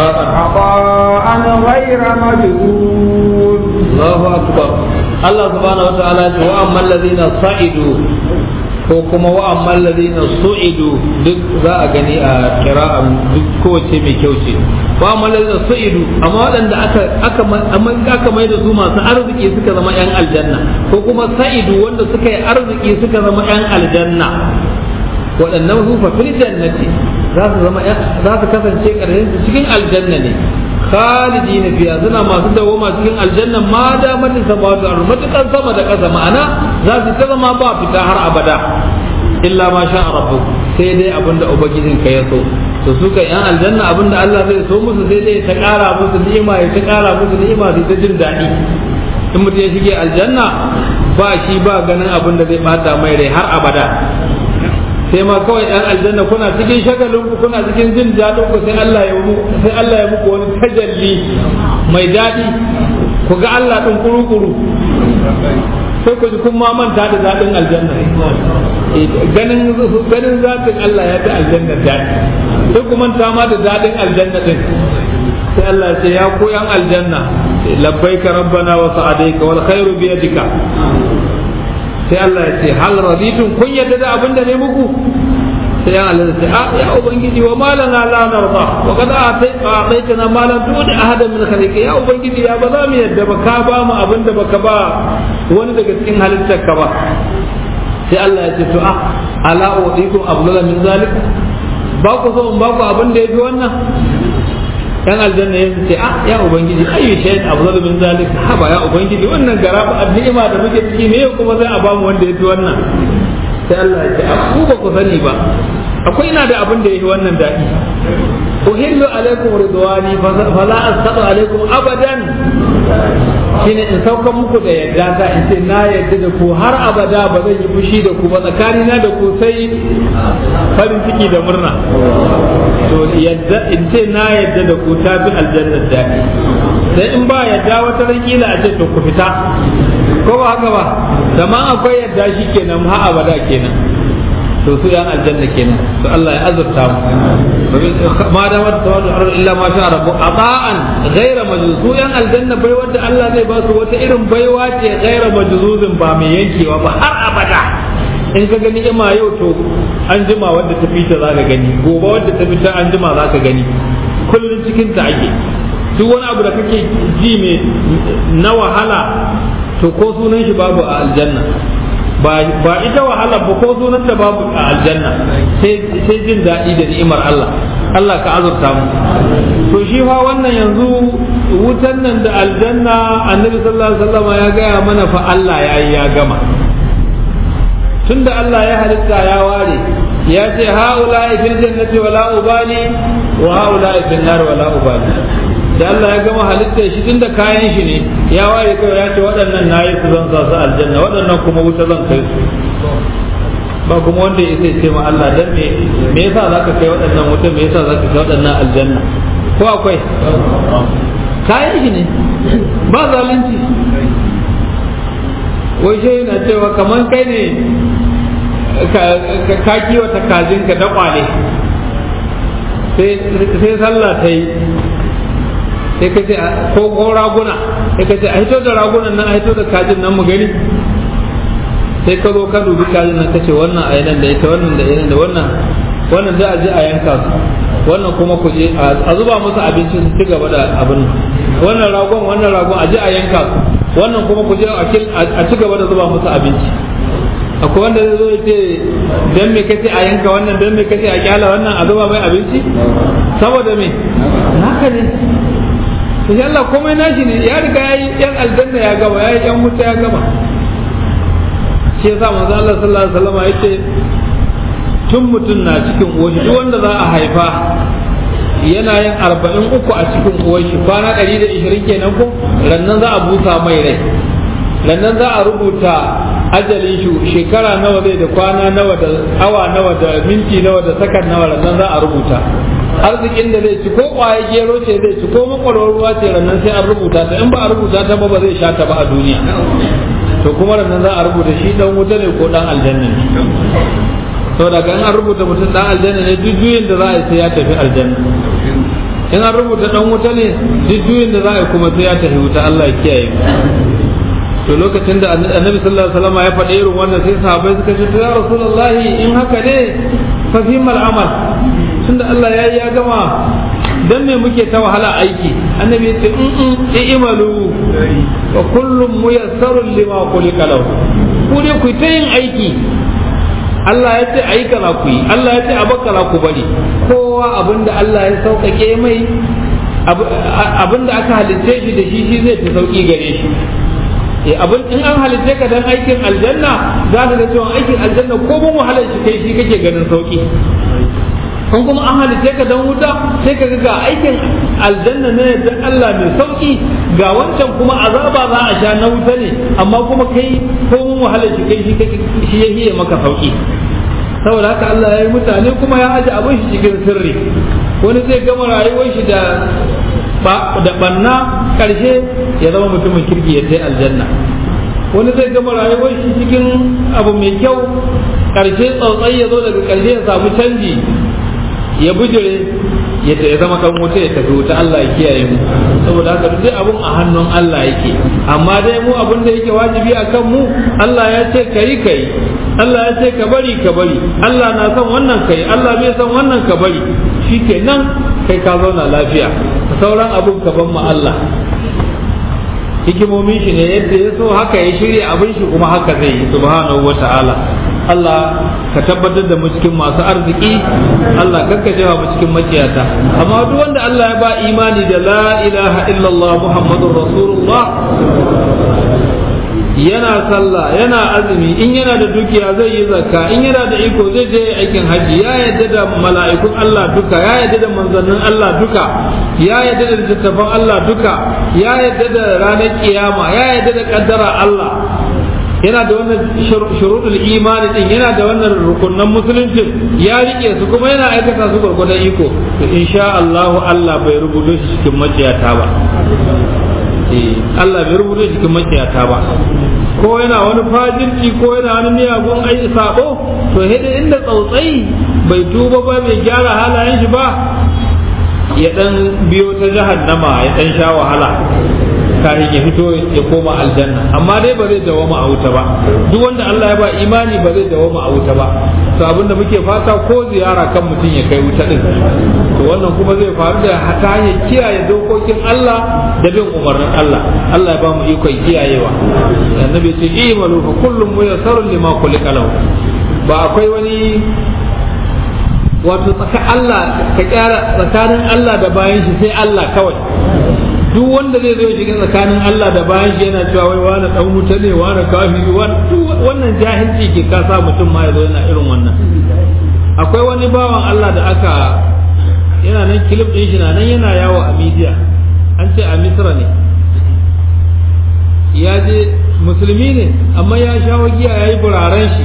عطاء غير مجهول الله أكبر الله سبحانه وتعالى وأما الذين صعدوا ko kuma wa amma alladhina su'idu duk za a gani a kira'an duk kowace mai kyau ce wa amma alladhina su'idu amma waɗanda aka aka amma aka mai da su masu arziki suka zama yan aljanna ko kuma sa'idu wanda suka yi arziki suka zama yan aljanna waɗannan su fa fil jannati za su zama za su kasance ƙarshen su cikin aljanna ne khalidina fiha suna masu dawoma cikin aljanna ma da matin samawati wal matukan sama da ƙasa ma'ana za su ta zama ba fita har abada illa ma sha rabbuk sai dai abinda ubangijin ka ya so to su kan yan aljanna abinda Allah zai so musu sai dai ta ƙara musu ni'ima ya ta ƙara musu ni'ima sai ta jin daɗi in mutum ya shige aljanna ba shi ba ganin abin da zai bata mai rai har abada sai ma kawai ɗan aljanna kuna cikin shagalin ku kuna cikin jin daɗin ku sai Allah ya muku sai Allah ya muku wani tajalli mai daɗi ku ga Allah ɗin kuru-kuru sai ku ji kun ma manta da daɗin aljanna ganin ganin zatin Allah ya fi aljanna daɗi sai ku manta ma da daɗin aljanna ɗin sai Allah ya ce ya ku yan aljanna labbaika rabbana wa sa'adaika wal khairu bi yadika sai Allah ya ce hal raditun kun yadda da abin da ne muku sai ya Allah ya ce a ya ubangiji wa malana la narda wa qad a'taytana ma lam tu'ti ahadan min khalqi ya ubangiji ya ba za mu yadda ba ka ba mu abin da baka ba wani daga cikin halittar ka ba sai Allah ya ce to a ala udikum abdullah min zalik ba ku so in ba ku abin da yafi wannan yan aljanna ya ce a ya ubangiji ayu shay'in afdalu min zalik haba ya ubangiji wannan garaba ni'ima da muke ciki me kuma sai a ba mu wanda yafi wannan sai Allah ya ce a ku ba ku sani ba akwai ina da abin da yafi wannan dadi uhillu alaikum ridwani fala astatu alaikum abadan shine in sauka muku da yadda ta in ce na yadda da ku har abada ba zan yi fushi da ku ba tsakanina da ku sai farin ciki da murna to yadda in ce na yadda da ku ta fi aljannar daɗi sai in ba yadda wata rakila a ce to ku fita ko ba haka ba zama akwai yadda shi kenan ha abada kenan to su yan aljanna kenan to Allah ya azurta mu ma da wata tawadu ar illa ma sha rabbu ata'an ghayra majzuz su yan aljanna bai wanda Allah zai ba su wata irin baiwa ce ghayra majzuzin ba mai yankewa ba har abada in ka gani ima yau to an jima wadda ta fita za ka gani gobe wadda ta fita an jima za ka gani kullum cikin ta ake duk wani abu da kake ji mai na wahala a to ko sunan shi babu a aljanna ba ita wahala ba ko sunan da babu a aljanna sai jin daɗi da ni'imar Allah Allah ka azurta mu to shi fa wannan yanzu wutan nan da aljanna annabi sallallahu alaihi wasallam ya gaya mana fa Allah ya yi ya gama tunda Allah ya halitta ya ware ya ce haula fil jannati wala ubali wa haula fil nar wala ubali da Allah ya gama halitta shi tunda kayan shi ne ya ware kai ya ce waɗannan nayi su zan sa su aljanna waɗannan kuma wuta zan kai su ba kuma wanda ya sai ce ma Allah dan me me yasa zaka kai waɗannan wuta me yasa zaka kai waɗannan aljanna ko akwai kayan shi ne ba zalunci wai shi yana cewa kamar kai ne ka kiwata kajinka da kwale sai sallah ta yi sai ka ce ko ko raguna sai ka ce a hito da ragunan nan a hito da kajin nan mu gani sai ka zo ka dubi kajin nan ka ce wannan a nan da ita wannan da ita da wannan wannan za a je a yanka su wannan kuma ku je a zuba musu abinci su ci gaba da abin wannan ragon wannan ragon a je a yanka su wannan kuma ku je a ci gaba da zuba musu abinci akwai wanda zai zo ya ce dan me kace a yanka wannan dan me kace a kyala wannan a zuba mai abinci saboda me haka ne to shi Allah komai nashi ne ya riga yayi yan aljanna ya gama yayi yan wuta ya gama shi yasa manzo Allah sallallahu alaihi wasallam yace tun mutum na cikin uwashi duk wanda za a haifa yana yin arba'in uku a cikin uwashi kwana ɗari da ishirin kenan ko rannan za a busa mai rai rannan za a rubuta ajalin shi shekara nawa zai da kwana nawa da awa nawa da minti nawa da sakan nawa rannan za a rubuta arzikin da zai ci ko kwaye gero ce zai ci ko makwarwar ruwa ce rannan sai an rubuta ta in ba a rubuta ta ba ba zai sha ta ba a duniya to kuma rannan za a rubuta shi dan wuta ne ko dan aljanna ne saboda ga an rubuta mutum dan aljanna ne duk juyin da za a yi sai ya tafi aljanna in an rubuta dan wuta ne duk juyin da za a yi kuma sai ya tafi wuta Allah ya kiyaye to lokacin da annabi sallallahu alaihi wasallam ya faɗa irin wannan sai sahabbai suka ce ya rasulullahi in haka ne fa fi mal amal tunda Allah ya ya gama dan me muke ta wahala aiki annabi ya ce in in imalu wa kullum muyassarun lima khuliqa lahu ku dai ku ta yin aiki Allah ya ce ayi kaza ku yi Allah ya ce a bakara ku bari kowa abinda Allah ya sauƙaƙe mai abinda aka halitta shi da shi shi zai fi sauƙi gare shi eh abin in an halitta ka dan aikin aljanna za ka ga cewa aikin aljanna ko mun wahalar shi kai shi kake ganin sauƙi kun kuma an halitta ka dan wuta sai ka ga aikin aljanna ne dan Allah mai sauƙi ga wancan kuma azaba za a sha na wuta ne amma kuma kai ko mun wahalar shi kai shi ya hiye maka sauƙi saboda haka Allah ya yi mutane kuma ya aje abin shi cikin sirri wani zai gama rayuwar shi da da banna karshe ya zama mutumin kirki ya tai aljanna wani zai gama rayuwar shi cikin abu mai kyau karshe tsautsai ya zo daga karshe ya samu canji ya bujire ya zama dan wuta ya tafi wuta Allah ya kiyaye mu saboda haka duk abun a hannun Allah yake amma dai mu abun da yake wajibi akan mu Allah ya ce kai kai Allah ya ce ka bari ka bari Allah na son wannan kai Allah bai son wannan ka bari shikenan kai ka zauna lafiya sauran abun ka ban ma Allah hikimomin shi ne yadda ya so haka ya shirya abin shi kuma haka zai yi subhanahu wa ta'ala Allah ka tabbatar da mu cikin masu arziki Allah kakka jefa mu cikin makiyata amma duk wanda Allah ya ba imani da la ilaha illallah muhammadur rasulullah yana sallah yana azumi in yana da dukiya zai yi zakka in yana da iko zai je aikin haji ya yadda da mala'ikun Allah duka ya yadda da manzannin Allah duka ya yadda da littattafan Allah duka ya yadda da ranar kiyama ya yadda da kaddara Allah yana da wannan shuruɗul imani din yana da wannan rukunan musulunci ya rike su kuma yana aikata su gurgurdan iko to insha Allah Allah bai rubuto shi cikin maciyata ba Allah bai rubuta cikin makiyata ba ko yana wani fajirci ko yana wani miyagun ai sabo to hede inda tsautsai bai tuba ba bai gyara halayen shi ba ya dan biyo ta jahannama ya dan sha wahala kafin ya fito ya koma aljanna amma dai ba zai dawama a wuta ba duk wanda Allah ya ba imani ba zai dawama a wuta ba to abinda muke fata ko ziyara kan mutum ya kai wuta din to wannan kuma zai faru da ta hanyar kiyaye dokokin Allah da bin umarnin Allah Allah ya ba mu ikon kiyayewa annabi ce imalu fa kullum muyassarun lima khuliqa lahu ba akwai wani wato tsaka Allah ka kyara tsakanin Allah da bayan shi sai Allah kawai duk wanda zai zo shiga tsakanin Allah da bayan shi yana cewa wai wani dan wuta ne wani kafiri wannan jahilci ke kasa mutum ma ya zo yana irin wannan akwai wani bawan Allah da aka yana nan kilif din shi na nan yana yawo a media an ce a Misra ne ya je musulmi ne amma ya shawo giya ya yi buraren shi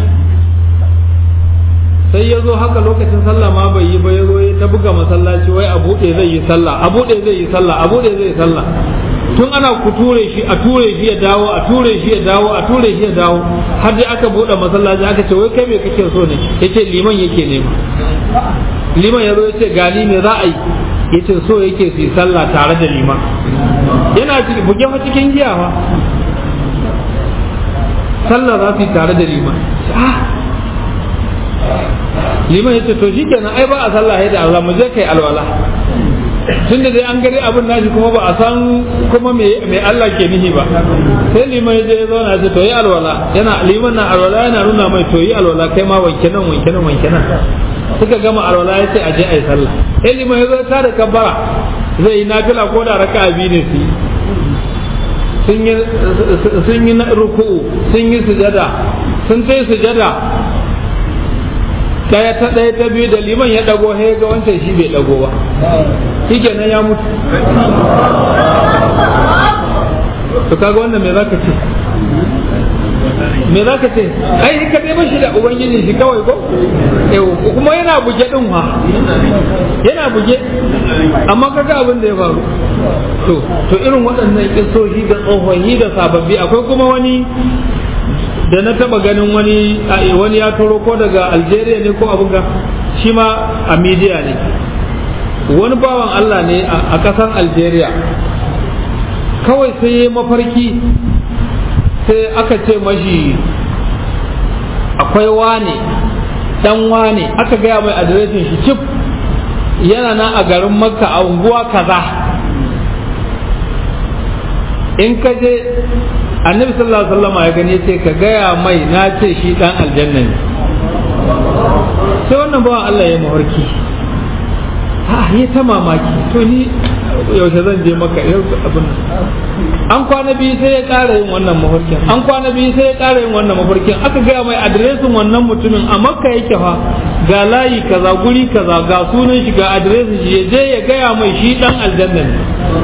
sai ya zo haka lokacin sallah ma bai yi ba ya zo ya ta buga masallaci wai a buɗe zai yi sallah a buɗe zai yi sallah a buɗe zai yi sallah tun ana ku ture shi a ture shi ya dawo a ture shi ya dawo a ture shi ya dawo har dai aka buɗe masallaci aka ce wai kai me kake so ne yace liman yake nema liman ya zo ya ce gani me za a yi yace so yake su yi sallah tare da liman yana buge fa cikin giya fa sallah za su yi tare da liman liman ya ce to shi kenan ai ba a sallah da Allah mu je kai alwala tun da dai an gari abin nashi kuma ba a san kuma me Allah ke nihi ba sai liman ya je ya zauna ce to yi alwala yana liman na alwala yana nuna mai to yi alwala kai ma wanke nan wanke nan wanke nan suka gama alwala ya ce a je a yi sallah sai liman ya zo ta da kabbara zai yi nafila ko da raka'a biyu ne su sun yi ruku'u sun yi sujada sun sai sujada daya ta daya ta biyu da liman ya dago he ga wancan shi bai dago ba shi kenan ya mutu to kaga wannan me zaka ce me zaka ce ai ka dai bashi da ubangiji shi kawai ko kuma yana buge din ha yana buge amma kaga abin da ya faru to to irin waɗannan kisoshi da tsohoni da sababbi akwai kuma wani da na taba ganin wani wani ya turo ko daga algeria ne ko abin ga shi ma a media ne wani bawan allah ne a kasan algeria kawai sai ya mafarki sai aka ce mashi akwai wane dan wane aka gaya mai adireshin shi cif yana nan a garin makka a unguwa kaza in ka je annabi sallallahu alaihi wasallam ya gani ce ka gaya mai na ce shi dan aljanna ne sai wannan bawan Allah ya mafarki ha ya ta mamaki to ni yaushe zan je maka yau abin an kwana biyu sai ya ƙara yin wannan mafarkin an kwana biyu sai ya ƙara yin wannan mafarkin aka gaya mai adiresin wannan mutumin a makka yake fa ga layi kaza guri kaza ga sunan shi ga adiresin shi ya je ya gaya mai shi dan aljanna ne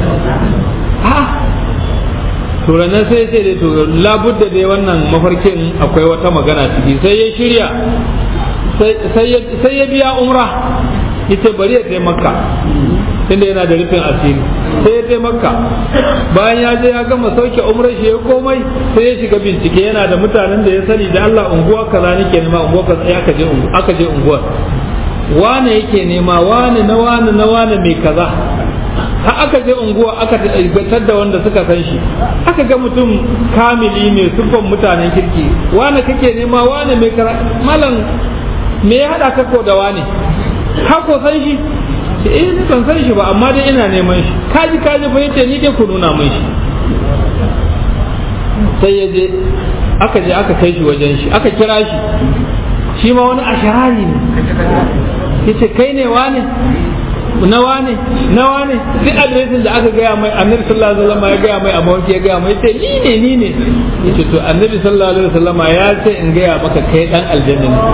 to ranar sai ce da to labudda dai wannan mafarkin akwai wata magana ciki sai ya shirya sai ya biya umra ita bari ya taimaka tunda yana da rufin asiri sai ya taimaka bayan ya je ya gama sauke umrar shi ya komai sai ya shiga bincike yana da mutanen da ya sani da Allah unguwa kaza nake nema unguwa kaza ya aka je aka je unguwar wane yake nema wane na wane na wane mai kaza har aka je unguwa aka tabbatar da wanda suka san shi aka ga mutum kamili mai siffan mutanen kirki wane kake nema wane mai kara malam me ya hada ka ko da wane ka ko san shi eh ni ban san shi ba amma dai ina neman shi kaji kaji fa yace ni dai ku nuna min shi sai ya je aka je aka kai shi wajen shi aka kira shi shi ma wani asharari ne yace kai ne wane na wane na wane duk adiresin da aka gaya mai annabi sallallahu alaihi wasallam ya gaya mai a mawarki ya gaya mai sai ni ne ni ne yace to annabi sallallahu alaihi wasallam ya ce in gaya maka kai dan aljanna ne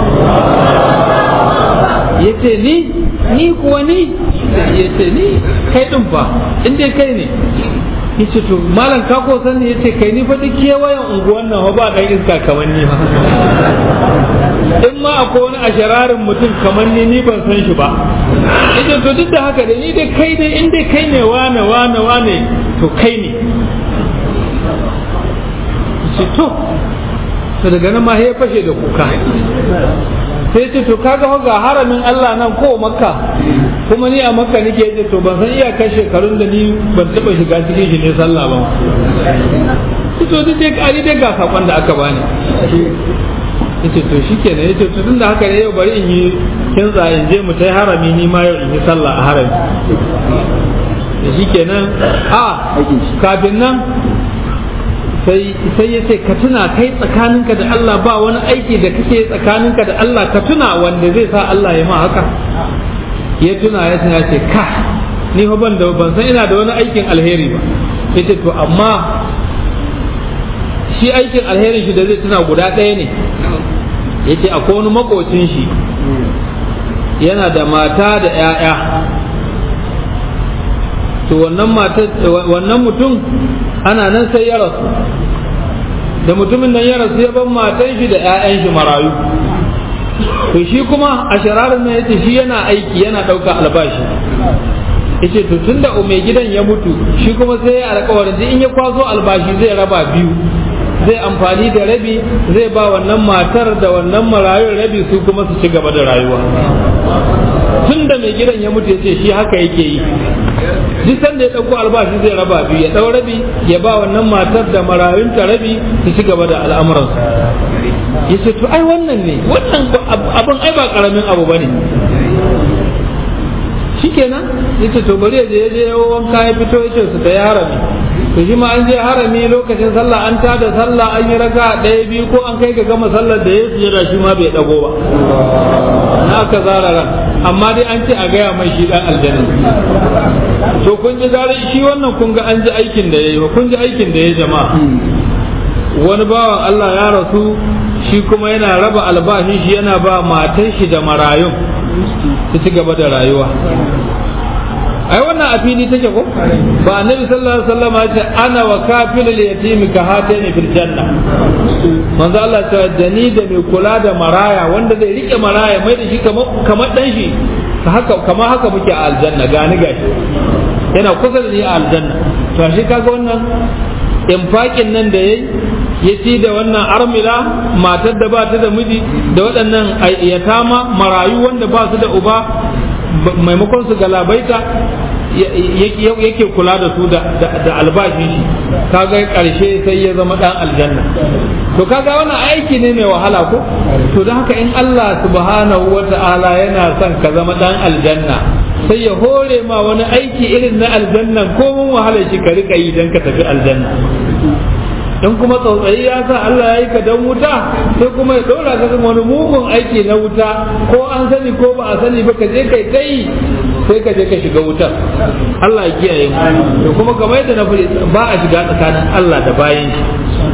yace ni ni kuwa ni yace ni kai din fa in dai kai ne yace to malam ka ko san yace kai ni fa duk kewayen unguwan nan ba dan iska kamar ni ba in ma akwai wani ashararin mutum kamar ni ni ban san shi ba ita to duk da haka da ni dai kai dai in dai kai ne wane wane wane to kai ne shi to to daga nan ma ya fashe da kuka sai ce to kaga ga haramin Allah nan ko makka kuma ni a makka nake yace to ban san iyakar shekarun da ni ban taba shiga cikin shi ne sallah ba to duk dai kari dai ga sakon da aka bani yace to shikenan yace to tunda haka ne yau bari in yi kinza in je mu tai harami ni ma yau in yi sallah a harami da shikenan a kafin nan sai sai ya ce ka tuna kai tsakaninka da Allah ba wani aiki da kake tsakaninka da Allah ka tuna wanda zai sa Allah ya ma haka ya tuna ya tuna ce ka ni fa ban da ban san ina da wani aikin alheri ba yace to amma shi aikin alherin shi da zai tuna guda ɗaya ne yace akwai wani makocin shi yana da mata da 'ya'ya to wannan mata wannan mutum ana nan sai ya rasu da mutumin nan ya rasu ya ban matan shi da 'ya'yan shi marayu to shi kuma a shararin nan yace shi yana aiki yana ɗauka albashi yace to tunda mai gidan ya mutu shi kuma sai ya alƙawarin in ya kwaso albashi zai raba biyu zai amfani da rabi zai ba wannan matar da wannan marayun rabi su kuma su ci gaba da rayuwa tun da mai gidan ya mutu ya ce shi haka yake yi duk sanda ya ɗauko albashi zai raba biyu ya ɗau rabi ya ba wannan matar da marayun ta rabi su ci gaba da al'amuransu ya ce to ai wannan ne wannan abin ai ba karamin abu ba ne shikenan ya ce to bari ya je ya je wanka ya fito ya ce su ta yi harami to shi ma an je harami lokacin sallah an tada sallah an yi raka ɗaya biyu ko an kai ga gama sallar da ya sujada shi ma bai dago ba na aka zara ran amma dai an ce a gaya mai shi dan aljanna to kun ji gare shi wannan kun ga an ji aikin da yayi kun ji aikin da ya jama'a wani bawan Allah ya rasu shi kuma yana raba albashin shi yana ba matan shi da marayun su ci gaba da rayuwa ai wannan a fili take ko ba annabi sallallahu alaihi wasallam ya ce ana wa kafilul yatimi ka hatani fil janna manzo Allah ta da ni da mai kula da maraya wanda zai rike maraya mai da shi kamar kamar dan shi haka kamar haka muke a aljanna gani gashi yana kusa da ni a aljanna to shi kaga wannan infakin nan da yayi ya ci da wannan armila matar da ba ta da miji da waɗannan yatama marayu wanda ba su da uba maimakon su galabaita yake kula da su da albashi shi kaga karshe sai ya zama dan aljanna to kaga wannan aiki ne mai wahala ko to don haka in Allah subhanahu wata'ala yana son ka zama dan aljanna sai ya hore ma wani aiki irin na aljanna ko mun wahala shi ka rika yi dan ka tafi aljanna in kuma tsautsayi ya sa Allah ya yi ka dan wuta sai kuma ya dora ka kan wani mugun aiki na wuta ko an sani ko ba a sani ba ka je kai kai sai ka je ka shiga wutar Allah ya kiyaye mu to kuma kamar yadda na faɗi ba a shiga tsakanin Allah da bayin shi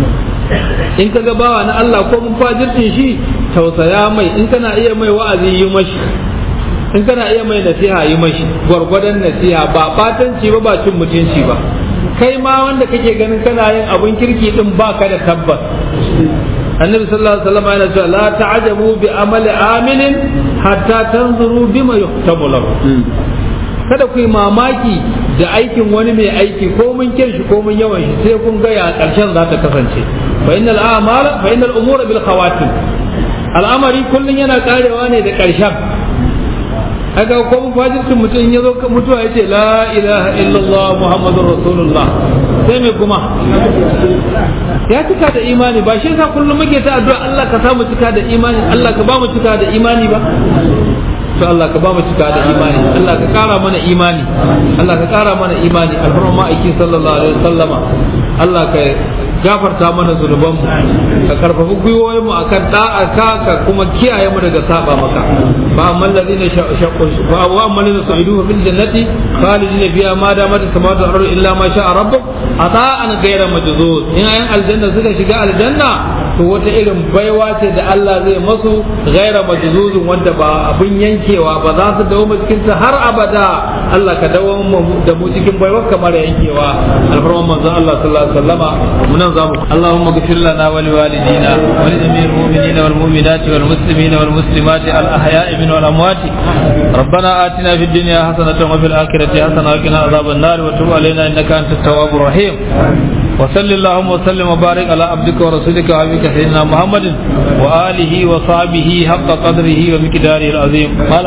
in ka ga bawa na Allah ko mun fajirtin shi tausaya mai in kana iya mai wa'azi yi mashi in kana iya mai nasiha yi mashi gwargwadon nasiha ba batanci ba ba cin mutunci ba kai ma wanda kake ganin kana yin abun kirki din baka da tabbas annabi sallallahu alaihi wasallam yana cewa la ta'jabu bi amali amilin hatta tanzuru bima yuhtabu lahu kada ku yi mamaki da aikin wani mai aiki ko mun kirshi ko mun yawan shi sai kun ga ya karshen za ta kasance fa innal a'mala fa innal umura bil khawatim al'amari kullun yana karewa ne da karshen haka ko mun fajircin mutum ya zo mutuwa ya ce la ilaha illallah muhammadur rasulullah sai mai kuma ya cika da imani ba shi yasa kullum muke ta addu'a Allah ka samu cika da imani Allah ka ba mu cika da imani ba to Allah ka ba mu cika da imani Allah ka kara mana imani Allah ka kara mana imani alfarma ma'aikin sallallahu alaihi wasallama Allah ka gafarta mana zunuban mu ka karfafi gwiwoyin mu akan da'a ka ka kuma kiyaye mu daga saba maka fa amman ladina shaqqu fa wa amman ladina sa'idu fil jannati khalidina fiha ma damat samawati wal ardu illa ma sha'a rabbuk ata'an ghayra majzuz in ayan aljanna suka shiga aljanna to wata irin baiwa ce da Allah zai masu ghayra majzuz wanda ba abin yankewa ba za su dawo cikin ta har abada Allah ka dawo da mu cikin baiwa kamar yankewa alfarman manzo Allah sallallahu alaihi wasallama munan zamu Allahumma ghfir lana wa liwalidina wa li jami'il mu'minina wal mu'minati wal muslimina wal muslimati al ahya'i min wal amwati ربنا آتنا في الدنيا حسنة وفي الآخرة حسنة وقنا عذاب النار وتب علينا إنك أنت التواب الرحيم وصل اللهم وسلم وبارك على عبدك ورسولك وحبيبك سيدنا محمد وآله وصحبه حق قدره ومقداره العظيم